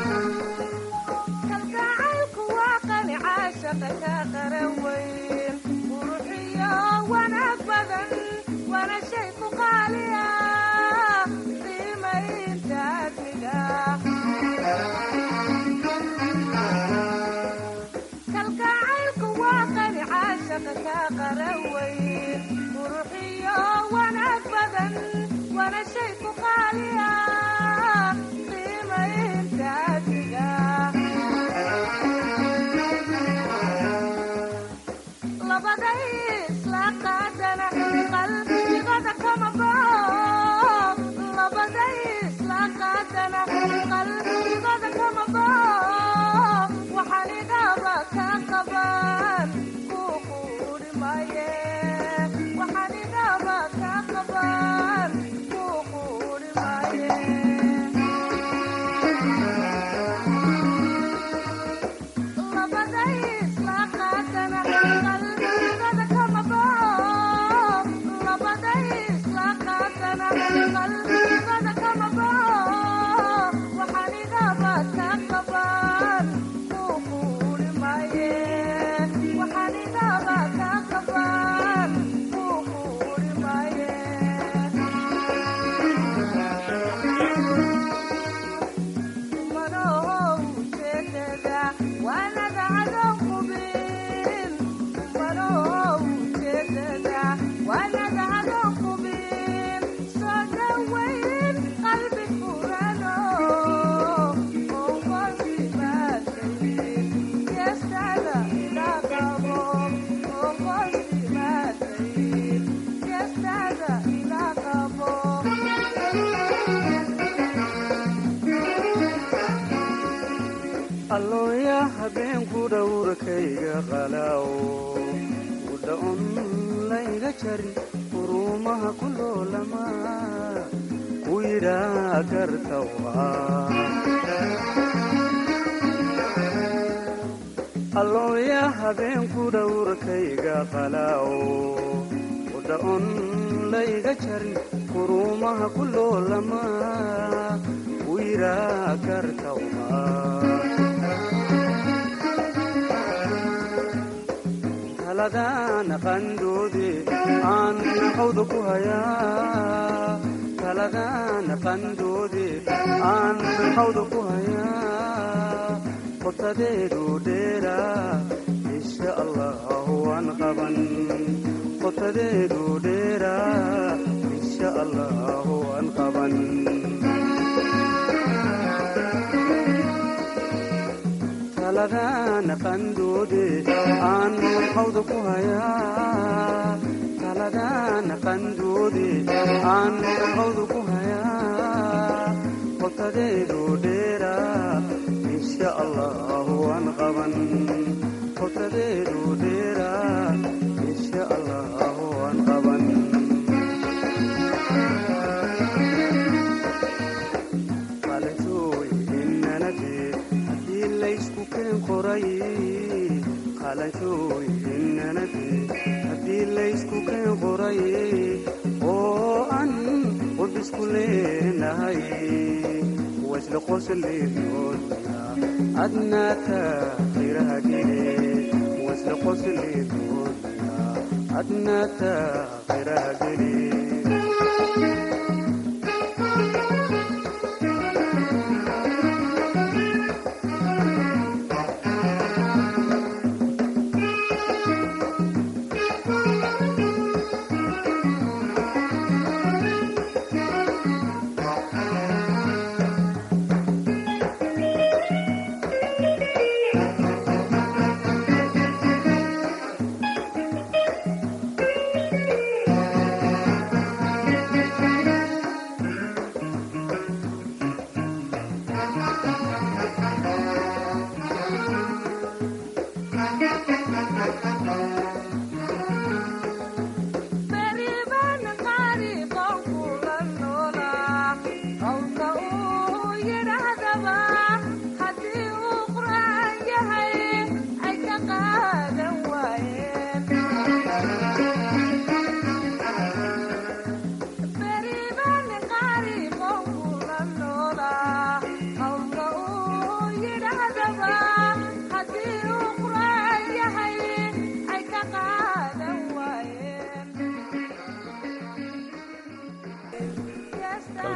allooya habeenku dhowrkayga qalaawo udhaon layga jari uruumaha ku loolama ku yidhaa gartawa allooya habeenku dhowrkayga qalaawo udhaon layga jari uruumaha ku loolama ku yidhaa gartawa taladana qandoode aan xawda ku hayaa taladana qandoode aan xawda ku hayaa qotadeedu dheera insha allahu waan qaban qotadeedu dheera insha allahu waan qaban taladana qandoode aan xawda ku hayaa taladana qandoode aan xawda ku hayaa qotadeedu dheera insha allahu waan qaban qotadeedu dheera insha allahu waan qaban qalantooy inanadee haddii laysku keen qoray qalantooy inanadee haddii laysku keen qoray oo an qudisku leenahay wasla qosleedoodna adnaata khayraha gele wasla qosleedoodna adnaata khayraha gele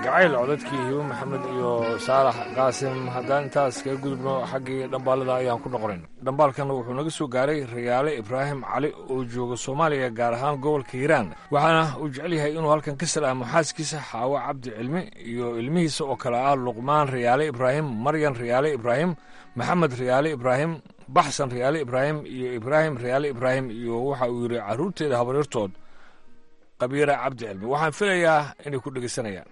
kalgacayl codadkii hibo maxamed iyo saalax qaasim haddaan intaas kaga gudubno xaggii dhambaalada ayaan ku noqonayn dhambaalkana wuxuu naga soo gaaray rayaale ibraahim cali oo jooga soomaaliya gaar ahaan gobolka hiiraan waxaana uu jecel yahay inuu halkan ka salaamo xaaskiisa xaawo cabdi cilmi iyo ilmihiisa oo kale ah luqmaan rayaale ibraahim maryan rayaale ibraahim maxamed rayaale ibraahim baxsan rayaale ibraahim iyo ibraahim rayaale ibraahim iyo waxa uu yidhi carruurteeda habaryartood qabiira cabdi cilmi waxaan filayaa inay ku dhegeysanayaan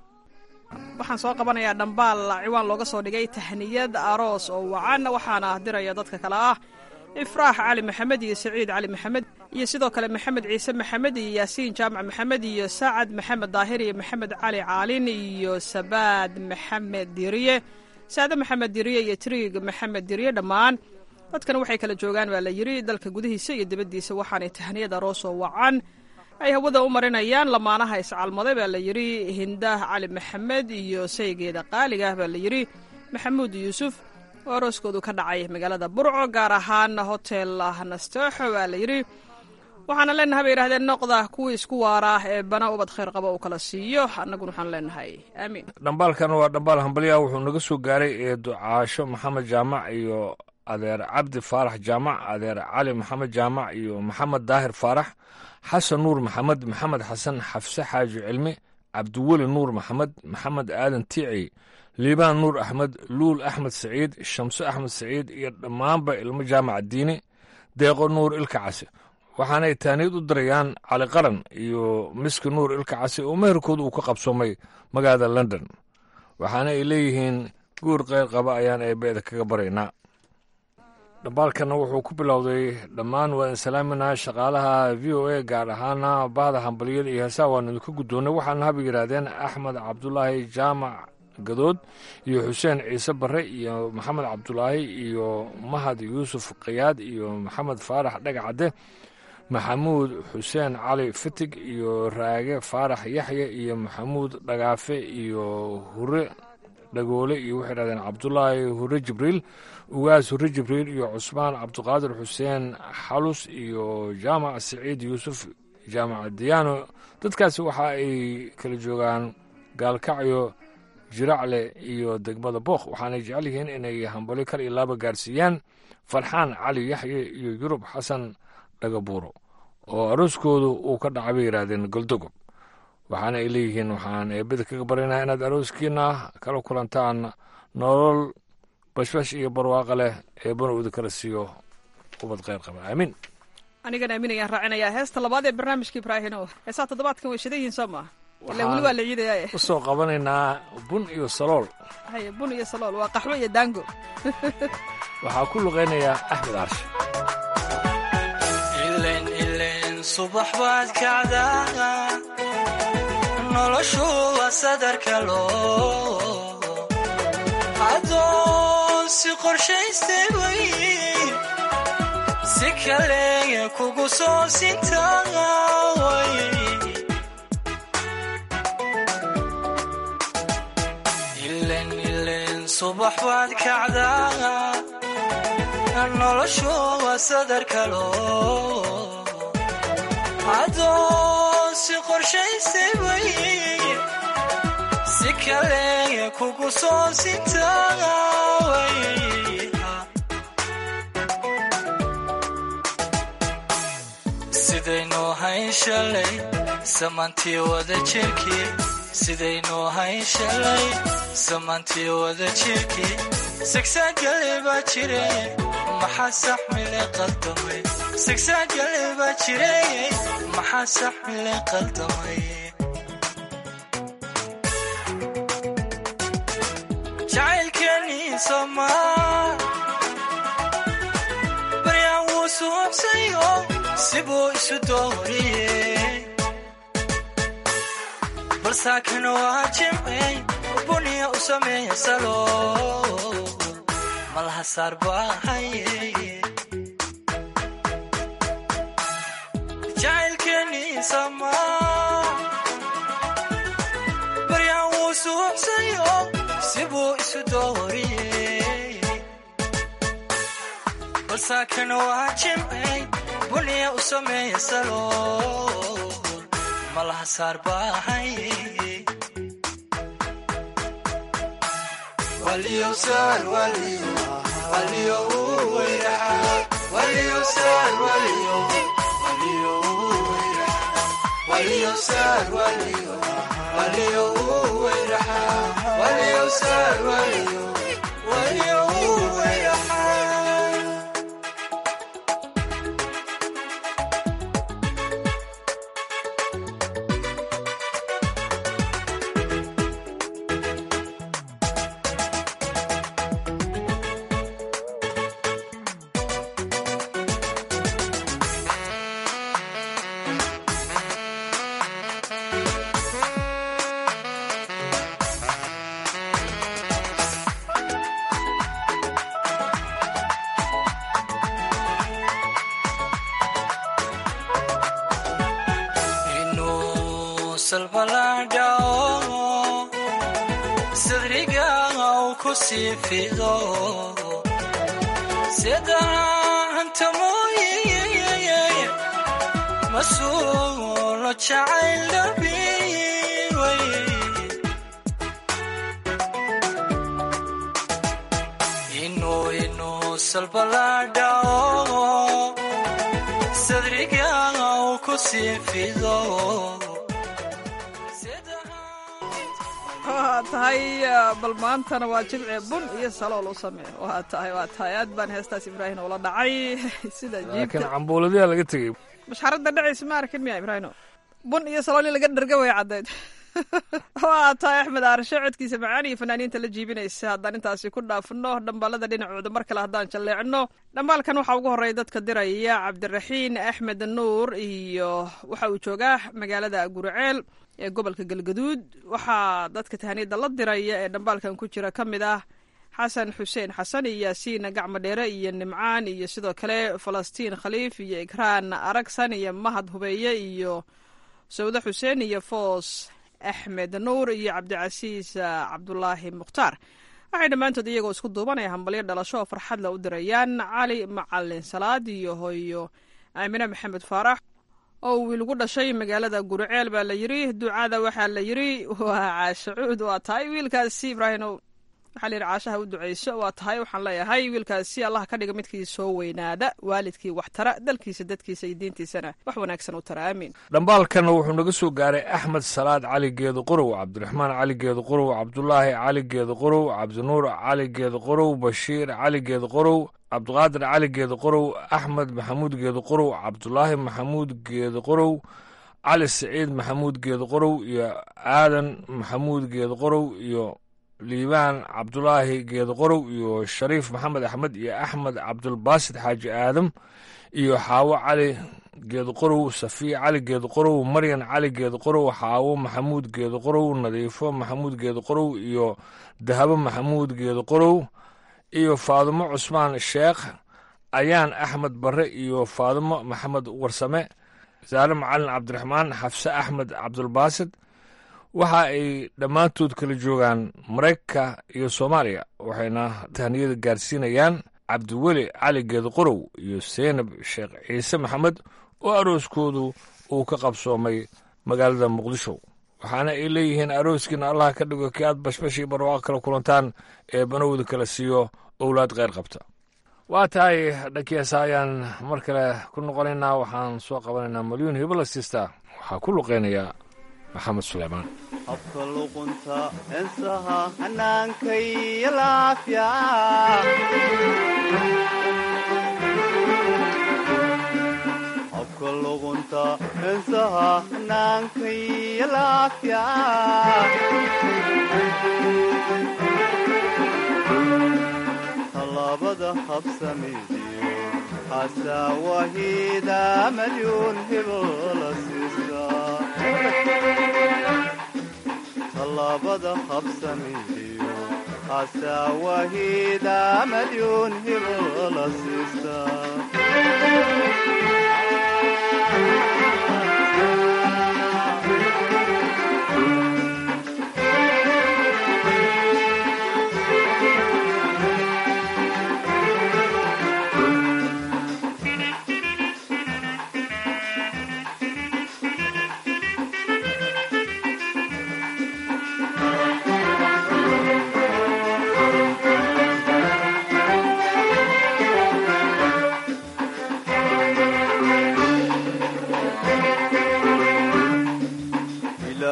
waxaan soo qabanayaa dhambaal ciwaan looga soo dhigay tahniyad aroos oo wacan waxaana diraya dadka kale ah ifraax cali maxamed iyo saciid cali maxamed iyo sidoo kale maxamed ciise maxamed iyo yaasiin jaamac maxamed iyo sacad maxamed daahir iyo maxamed cali caalin iyo sabaad maxamed diriye saade maxamed diriye iyo triig maxamed diriye dhammaan dadkan waxay kala joogaan baa la yidhi dalka gudihiisa iyo dibaddiisa waxaanay tahniyad aroos oo wacan ay hawada u marinayaan lamaanaha iscalmaday baa la yidhi hindaah cali maxamed iyo saygeeda qaaligaah baa la yidhi maxamuud yuusuf oo arooskoodu ka dhacay magaalada burco gaar ahaan hotel nastooxo baa la yidhi waxaana leenahay bay yidhahdeen noqda kuwii isku waaraa ee bana ubad khayr qaba uu kala siiyo annaguna waxaan leenahay aamiin dhambaalkan waa dhambaal hambalya wuxuu naga soo gaaray ee ducaasho maxamed jaamac iyo adeer cabdi faarax jaamac adeer cali maxamed jaamac iyo maxamed daahir faarax xasan nuur maxamed maxamed xasan xafse xaaji cilmi cabdiweli nuur maxamed maxamed aadan tiici liibaan nuur axmed luul axmed saciid shamse axmed saciid iyo dhammaanba ilmo jaamaca diini deeqo nuur ilka case waxaanay taaniyad u dirayaan cali qaran iyo miski nuur ilka case oo meherkooda uu ka qabsoomay magaalada london waxaana ay leeyihiin guur keyr qaba ayaan eebbeeda kaga baraynaa dhambaalkana wuxuu ku bilowday dhammaan waa insalaaminaa shaqaalaha v o a gaar ahaana bahda hambaliyada iyo heesaha waanu idinka guddoonnay waxaana haba yidhaahdeen axmed cabdulaahi jaamac gadood iyo xuseen ciise barre iyo maxamed cabdulaahi iyo mahad yuusuf kayaad iyo maxamed faarax dhagacadde maxamuud xuseen cali fitig iyo raage faarax yaxye iyo maxamuud dhagaafe iyo hure dhagoole iyo waxay dhahdeen cabdulaahi hure jibriil ugaas hure jibriil iyo cusmaan cabdiqaadir xuseen xalus iyo jaamac siciid yuusuf jaamac diyaano dadkaasi waxa ay kala joogaan gaalkacyo jiracle iyo degmada bookh waxaanay jecel yihiin inay hambali kal iyo laaba gaarsiiyaan farxaan cali yaxye iyo yurub xasan dhagabuuro oo arooskoodu uu ka dhacay bay yidhaahdeen goldogob waxaana ay leeyihiin waxaan eebada kaga baryanaa inaad arooskiina kala kulantaan nolol bashbash iyo barwaaqa leh eebana uda kala siiyo ubad kheyr qaba aamiin anigan aamin ayaan raacinayaa heesta labaad ee barnaamijka ibraahino heesaa toddobaadkan way shidan yihiin soo maa ila weli waa la ciidaya usoo qabanaynaa bun iyo salool haye bun iyo salool waa qaxwo iyo daango waxaa ku luqaynayaa axmed aarshe subax baad kacdaa noloshu waa sadarka loo adoon si qorshaystay way si kale kugu soo sintaaway ilen ilen subax baad kacdaa noloshu waa sadarka loo adoon si qorshaystay way si kale kugu soo sintaaway sidaynu hayn shalay samantii wada jirkii sidaynu hayn shalay samantii wada jirkii sagsaagale baa jire maxaa saxmile qaldamay sagsaagale baa jire maxaa saxmile qaldamay jacaylkeenii somaa baryaan wuu suuxsayo sibuu isu dooriyey balsaakan waa jimcey buniya u sameeya salo malaha saar baahaye jacaylkeenii samaa baryaan wuu suuxsayo sibuu isu dooriyey balsaakan waa jimcey buniya u sameeya salo malaha saar baahaye inuu salbaladhao sadriga uu ku sii fido sidaanta mooye masuulo jacayl dhabiway inuu inuu salbaladhao sadriga uu ku sii fido waa tahay bal maantana waa jimce bun iyo salool u samee waa tahay waa tahay aad baan heestaas ibraahim ula dhacay sida laakiin jiibta cambuuladiyaa laga tegey masxaradda dhacaysa ma arkin miya ibraahino bun iyo salool in laga dharga way caddayd waa tahay axmed aarshe codkiisa macaan iyo fanaaniinta la jiibinaysa haddaan intaasi ku dhaafno dhambaalada dhinacooda mar kale haddaan jalleecno dhambaalkan waxaa ugu horreeya dadka diraya cabdiraxiin axmed nuur iyo waxa uu joogaa magaalada guriceel ee gobolka galgaduud waxaa dadka tahaniyadda la diraya ee dhambaalkan ku jira ka mid ah xasan xuseen xasan iyo yaasiin gacmo dheere iyo nimcaan iyo sidoo kale falastiin khaliif iyo ikraan aragsan iyo mahad hubeeye iyo sawde xuseen iyo foos axmed nuur iyo cabdicasiis cabdulaahi mukhtaar waxay dhammaantood iyagoo isku duubanaya hambalyo dhalasho oo farxadla u dirayaan cali macalin salaad iyo hooyo aamine maxamed faarax oo wiil ugu dhashay magaalada guriceel baa la yidri ducada waxaa la yidri waa caashacuud waa tahay wiilkaasi ibraahino waxaa la yidhi caashaha u duceyso waa tahay waxaan leeyahay wiilkaasi allah ka dhiga midkii soo weynaada waalidkii wax tara dalkiisa dadkiisa iyo diintiisana wax wanaagsan u tara aamiin dhambaalkanna wuxuu naga soo gaaray axmed salaad cali geedo qorow cabdiraxmaan cali geedo qorow cabdulaahi cali geedo qorow cabdinuur cali geedo qorow bashiir cali geedo qorow cabdiqaadir cali geedo qorow axmed maxamuud geedo qorow cabdulaahi maxamuud geedo qorow cali siciid maxamuud geedo qorow iyo aadan maxamuud geedo qorow iyo liibaan cabdulaahi geedo qorow iyo shariif maxamed axmed iyo axmed cabdulbaasid xaaji aadam iyo xaawo cali geedo qorow safiya cali geedo qorow maryan cali geedo qorow xaawo maxamuud geedo qorow nadiifo maxamuud geedo qorow iyo dahabo maxamuud geedo qorow iyo faadumo cusmaan sheekh ayaan axmed barre iyo faadumo maxamed warsame saare macalin cabdiraxmaan xafse axmed cabdulbaasid waxa ay dhammaantood kala joogaan maraykanka iyo soomaaliya waxayna tahniyada gaarsiinayaan cabdiweli cali geedo qorow iyo seynab sheekh ciise maxamed oo arooskoodu uu ka qabsoomay magaalada muqdisho waxaana ay leeyihiin arooskiina allah ka dhigo kii aad bashbashii barwaaqo kala kulantaan ee banowda kala siiyo owlaad kheyr qabta waa tahay dhankiyaasa ayaan mar kale ku noqonaynaa waxaan soo qabanaynaa malyuun hibalastista waxaa ku luqeynaya maxamed suleymaan habka luqunta ensaha hannaankay laafya habka luqunta ensaha hannaankay laafya tallaabada habsamidiyo xasaawahida malyuun hibola siisa tallaabada habsamidiyo xasaawahida malyuun hibola siisa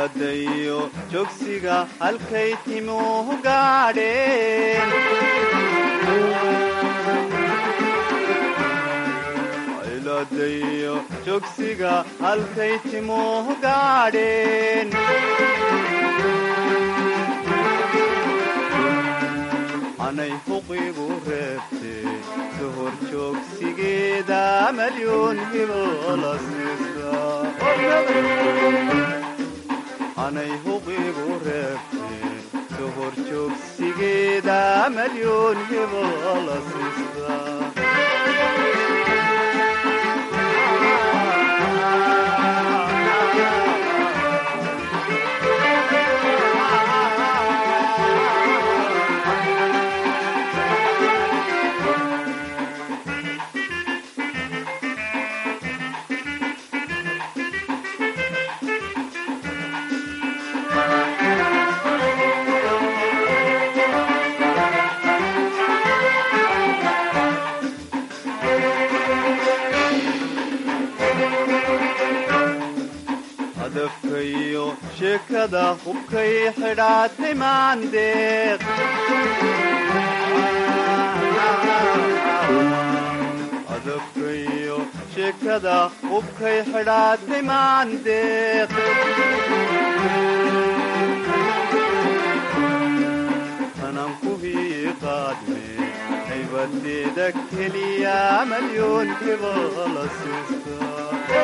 cilaadayo jogsiga halkay timuhu gaadheen cilaadayo jogsiga halkay timuhu gaadheen anay huqigu reebtee sohor joogsigeeda malyoon hibola anay huqigu reebtee sohor joogsigeeda malyoon hibola siista hadafkayo sheekada hubkay xidhaatay maandeeq hadafkayo sheekada hubkay xidhaatay maandeeq tanan kuhii qaadme haybadeeda keliya malyoon hibola siista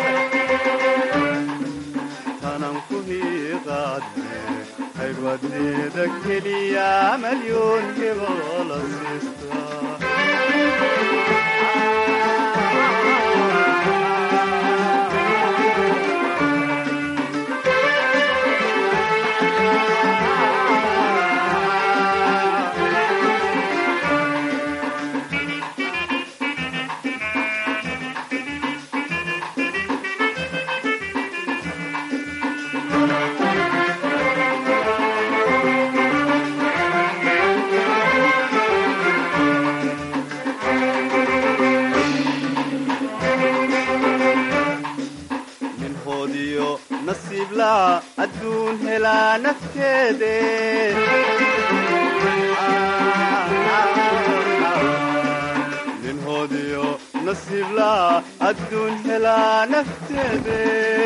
tanan kuhii qaadme haybadeeda keliya malyoon hibola siista ninhoodiyo nasiiblaa adduun helaa nafteede ninhoodiyo nasiiblaa adduun helaa nafteede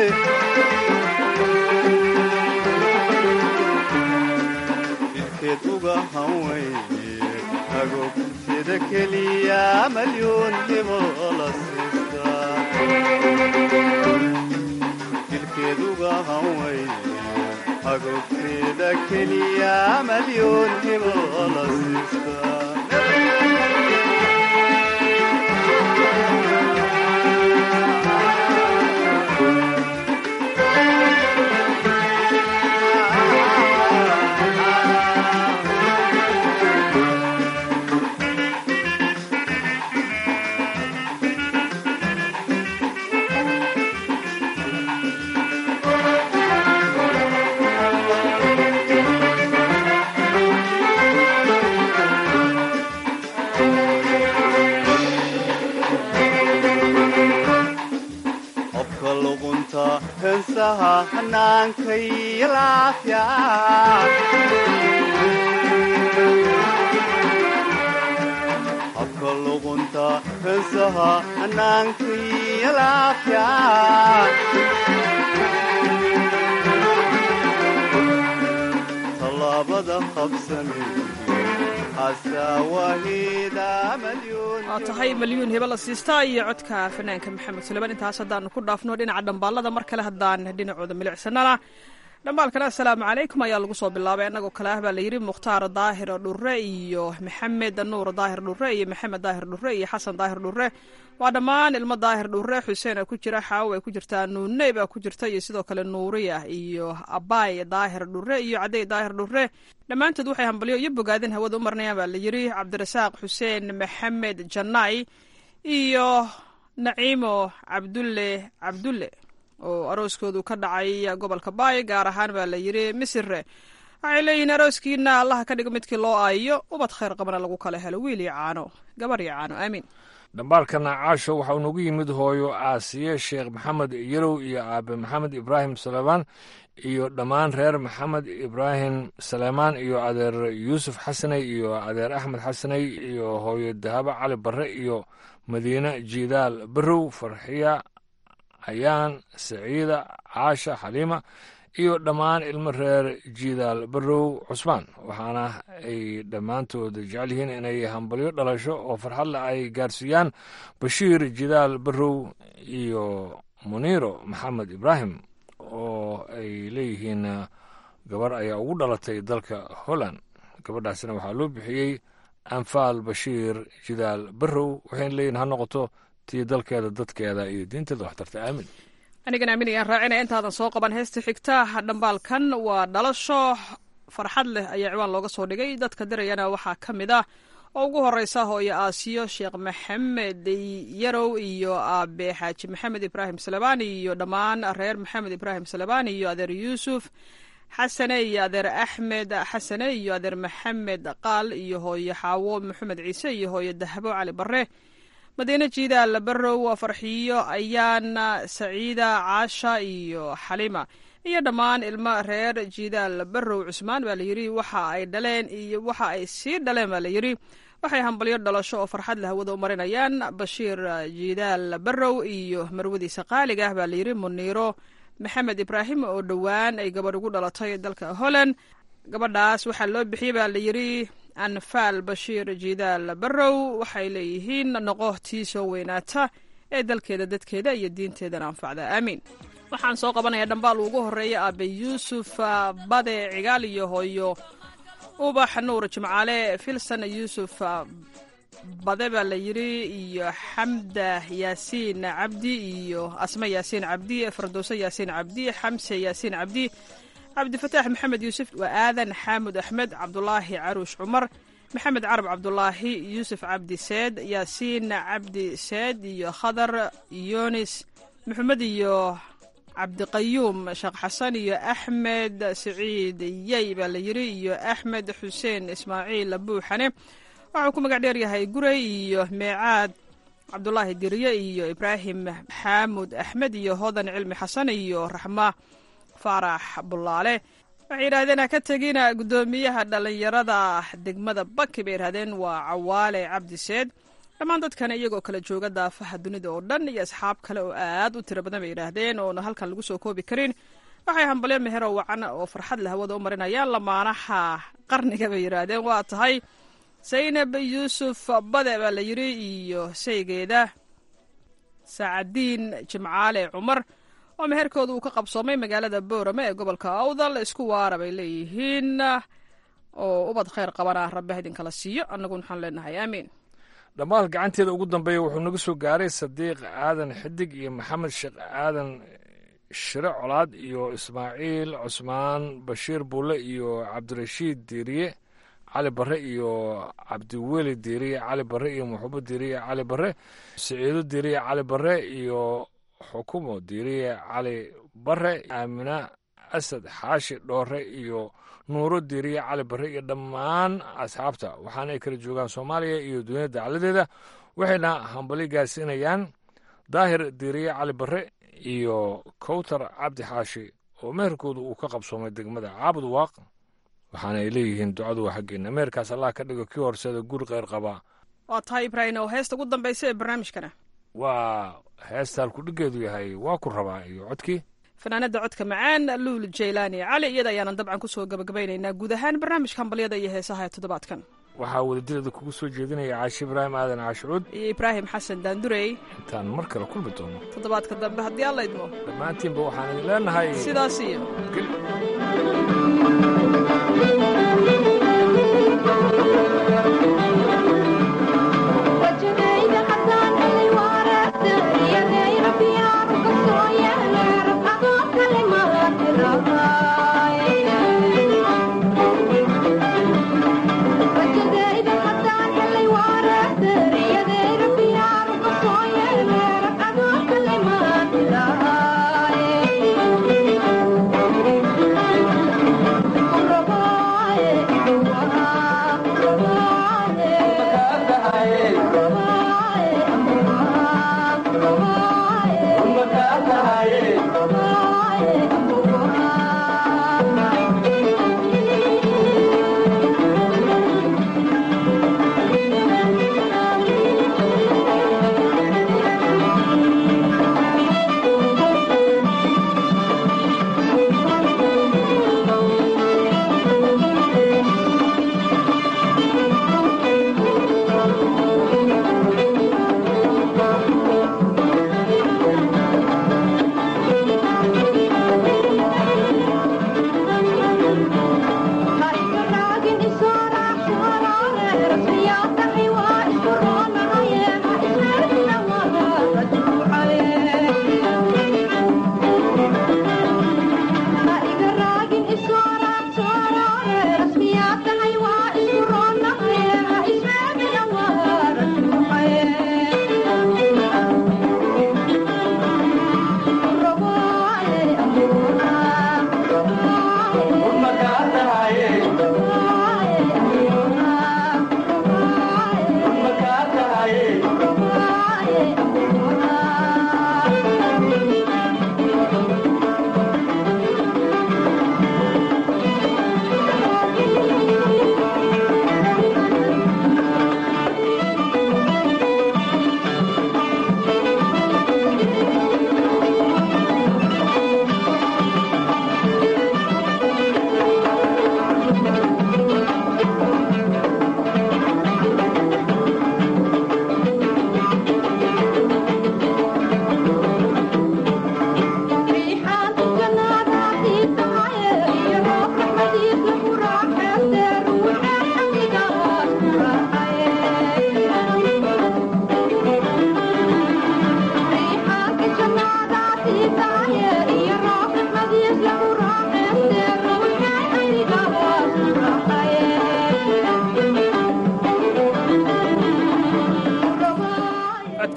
jidkeed uga hanweyne agogteeda keliya malyoon hibola siista dilkeeduga hanweyne agogteeda keliya malyoon hibola siista qofka luqunta heensaha hannaankay laafya qofka luqunta heensaha hannaankay laafya tallaabada qabsami asaawahida malyoon waa tahay malyuun hebe la siistaa iyo codka fanaanka maxamed suleman intaas haddaanu ku dhaafno dhinaca dhambaalada mar kale haddaan dhinacooda milicsanana dhambaalkana assalaamu calaykum ayaa lagu soo bilaabay annagoo kale ah baa layidhi mukhtaar daahir dhure iyo maxamed nuur daahir dhure iyo maxamed daahir dhure iyo xasan daahir dhure waa dhammaan ilmo daahir dhure xuseen a ku jira xaawo ay ku jirtaa nuuney baa ku jirta iyo sidoo kale nuuriya iyo abaay daahir dhure iyo cadey daahir dhure dhammaantood waxay hambalyo iyo bogaadin hawada u marnayaan baa layidhi cabdirasaaq xuseen maxamed janaay iyo naciimo cabdulle cabdulle oo arooskoodu ka dhacay gobolka baay gaar ahaan baa la yidhi misire waxay leeyihiin arooskiina allaha ka dhigo midkii loo aayo ubad khayr qabana lagu kala helo wiil iyo caano gabar iyo caano aamiin dhambaalkana caasho waxa uu nagu yimid hooyo aasiye sheekh maxamed yarow iyo aabe maxamed ibraahim saleebaan iyo dhammaan reer maxamed ibraahim saleemaan iyo adeer yuusuf xasaney iyo adeer axmed xasaney iyo hooyo dahabo cali barre iyo madiine jiidaal barow farxiya ayaan saciida caasha xaliima iyo dhammaan ilmo reer jiidaal barow cusmaan waxaana ay dhammaantood jecel yihiin inay hambalyo dhalasho oo farxadle ay gaarsiiyaan bashiir jidaal barow iyo muniiro maxamed ibraahim oo ay leeyihiin gabar ayaa ugu dhalatay dalka holland gabadhaasina waxaa loo bixiyey anfaal bashiir jidaal barow waxayna leeyihin ha noqoto tii dalkeeda dadkeeda iyo diinteeda waxtarta aamin anigan aamin ayaan raacinaya intaadan soo qaban heesta xigta dhambaalkan waa dhalasho farxad leh ayaa ciwaan looga soo dhigay dadka dirayana waxaa ka mid ah oo ugu horeysa hooyo aasiyo sheekh maxamed yarow iyo aabe xaaji maxamed ibraahim salebaan iyo dhammaan reer maxamed ibraahim salebaan iyo adeer yuusuf xasane iyo adeer axmed xasane iyo adeer maxamed qaal iyo hooyo xaawo maxamed ciise iyo hooyo dahabo cali bare madiine jiidaal barow farxiyo ayaana saciida caasha iyo xalima iyo dhammaan ilmo reer jiidaal barow cusmaan baa layidhi waxa ay dhaleen iyo waxa ay sii dhaleen baa layidhi waxay hambalyo dhalasho oo farxad la hawada u marinayaan bashiir jiidaal barow iyo marwadiisa qaaliga ah baa layidhi muniiro maxamed ibraahim oo dhowaan ay gabadh ugu dhalatay dalka holland gabadhaas waxaa loo bixiyey baa layidhi anfaal bashiir jiidaal barow waxay leeyihiin noqo tii soo weynaata ee dalkeeda dadkeeda iyo diinteedana anfacda aamiin waxaan soo qabanayaa dhambaal ugu horeeya aabe yuusuf bade cigaal iyo hooyo ubax nuur jimcaale filson yuusuf bade baa la yidhi iyo xamda yaasiin cabdi iyo asme yaasiin cabdi fardowse yaasiin cabdi xamse yaasiin cabdi cabdifataax maxamed yuusuf waa aadan xaamud axmed cabdulaahi caruush cumar maxamed carab cabdulaahi yuusuf cabdi seed yaasiin cabdi seed iyo khadar yunis maxamed iyo cabdiqayuum sheekh xasan iyo axmed siciid yey baa la yidhi iyo axmed xuseen ismaaciil buuxane waxuu ku magac dheer yahay gurey iyo meecaad cabdulaahi dirye iyo ibraahim xaamud axmed iyo hodan cilmi xasan iyo raxma faarax bulaale waxay yidhahdeen ha ka tegina guddoomiyaha dhallinyarada degmada baki bay yidhahdeen waa cawaale cabdiseed dhammaan dadkana iyagoo kala jooga daafaha dunida oo dhan iyo asxaab kale oo aad u tiro badan bay yidhaahdeen oona halkan lagu soo koobi karin waxay hambalyo mehero wacan oo farxad leh hawada u marinayaan lamaanaha qarniga bay yidhaahdeen waa tahay saynab yuusuf bade baa la yidhi iyo saygeeda saacadiin jimcaale cumar oo meherkooda uu ka qabsoomay magaalada boorame ee gobolka awdal isku waara bay leeyihiin oo ubad khayr qabana rabbi idinkala siiyo annaguna waxaan leenahay aamiin dhammaal gacanteeda ugu dambeeya wuxuu naga soo gaaray sadiiq aadan xidig iyo maxamed sheekh aadan shire colaad iyo ismaaciil cusmaan bashiir bulle iyo cabdirashiid diiriye cali barre iyo cabdiweli diiriye cali barre iyo muxubo diiriye cali barre siciido diiriye cali barre iyo xukumo diiriye cali barre aamina asad xaashi dhoore iyo nuuro diiriye cali barre iyo dhammaan asxaabta waxaana ay kala joogaan soomaaliya iyo duniyada dacladeeda waxayna hambali gaarsiinayaan daahir diiriye cali barre iyo kowtar cabdi xaashi oo meherkooda uu ka qabsoomay degmada caabud waaq waxaana ay leeyihiin ducadu waa xaggeena meherkaas allah ka dhigo kii horseeda guri kheyr qabaa waa tahay ibraahim oo heesta ugu dambaysa ee barnaamijkana waa heesta halkudhigeedu yahay waa ku rabaa iyo codkii fanaanada codka macaan luul jaylaani cali iyada ayaanan dabcan kusoo gabagabaynaynaa guud ahaan barnaamijka hambalyada iyo heesaha ee toddobaadkan waxaa wadadireeda kugu soo jeedinaya caashi ibraahim aadan caashicuud iyo ibraahim xasan daandurey intaan mar kale kulmi doono toddobaadka dambe haddii alla idmo dhammaantiinba waxaan idin leenahay sidaas iyo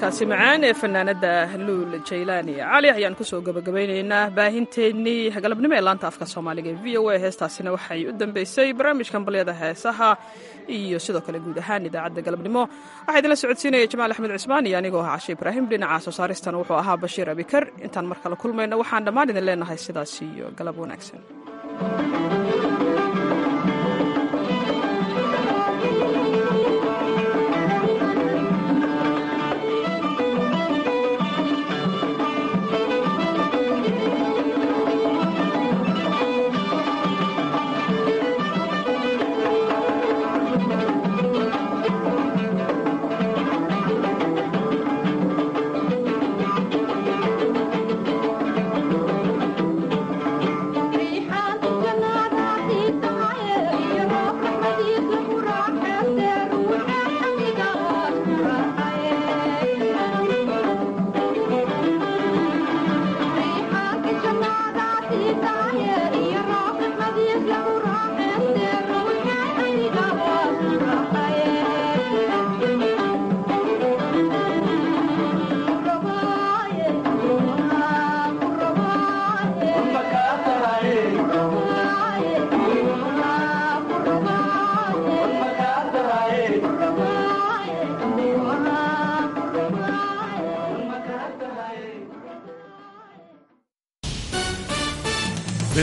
codkaasi macaan ee fanaanada luul jaylaani cali ayaan kusoo gabagabaynaynaa baahinteennii galabnimo ee laanta afka soomaaliga ee v o a heestaasina waxay u dambeysay barnaamijkan balyada heesaha iyo sidoo kale guud ahaan idaacadda galabnimo waxaa idinla socodsiinaya jamaal axmed cismaan iyo anigoo ah cashe ibraahim dhinaca soo saaristana wuxuu ahaa bashiir abikar intaan mar kale kulmayna waxaan dhammaan idin leenahay sidaas iyo galab wanaagsan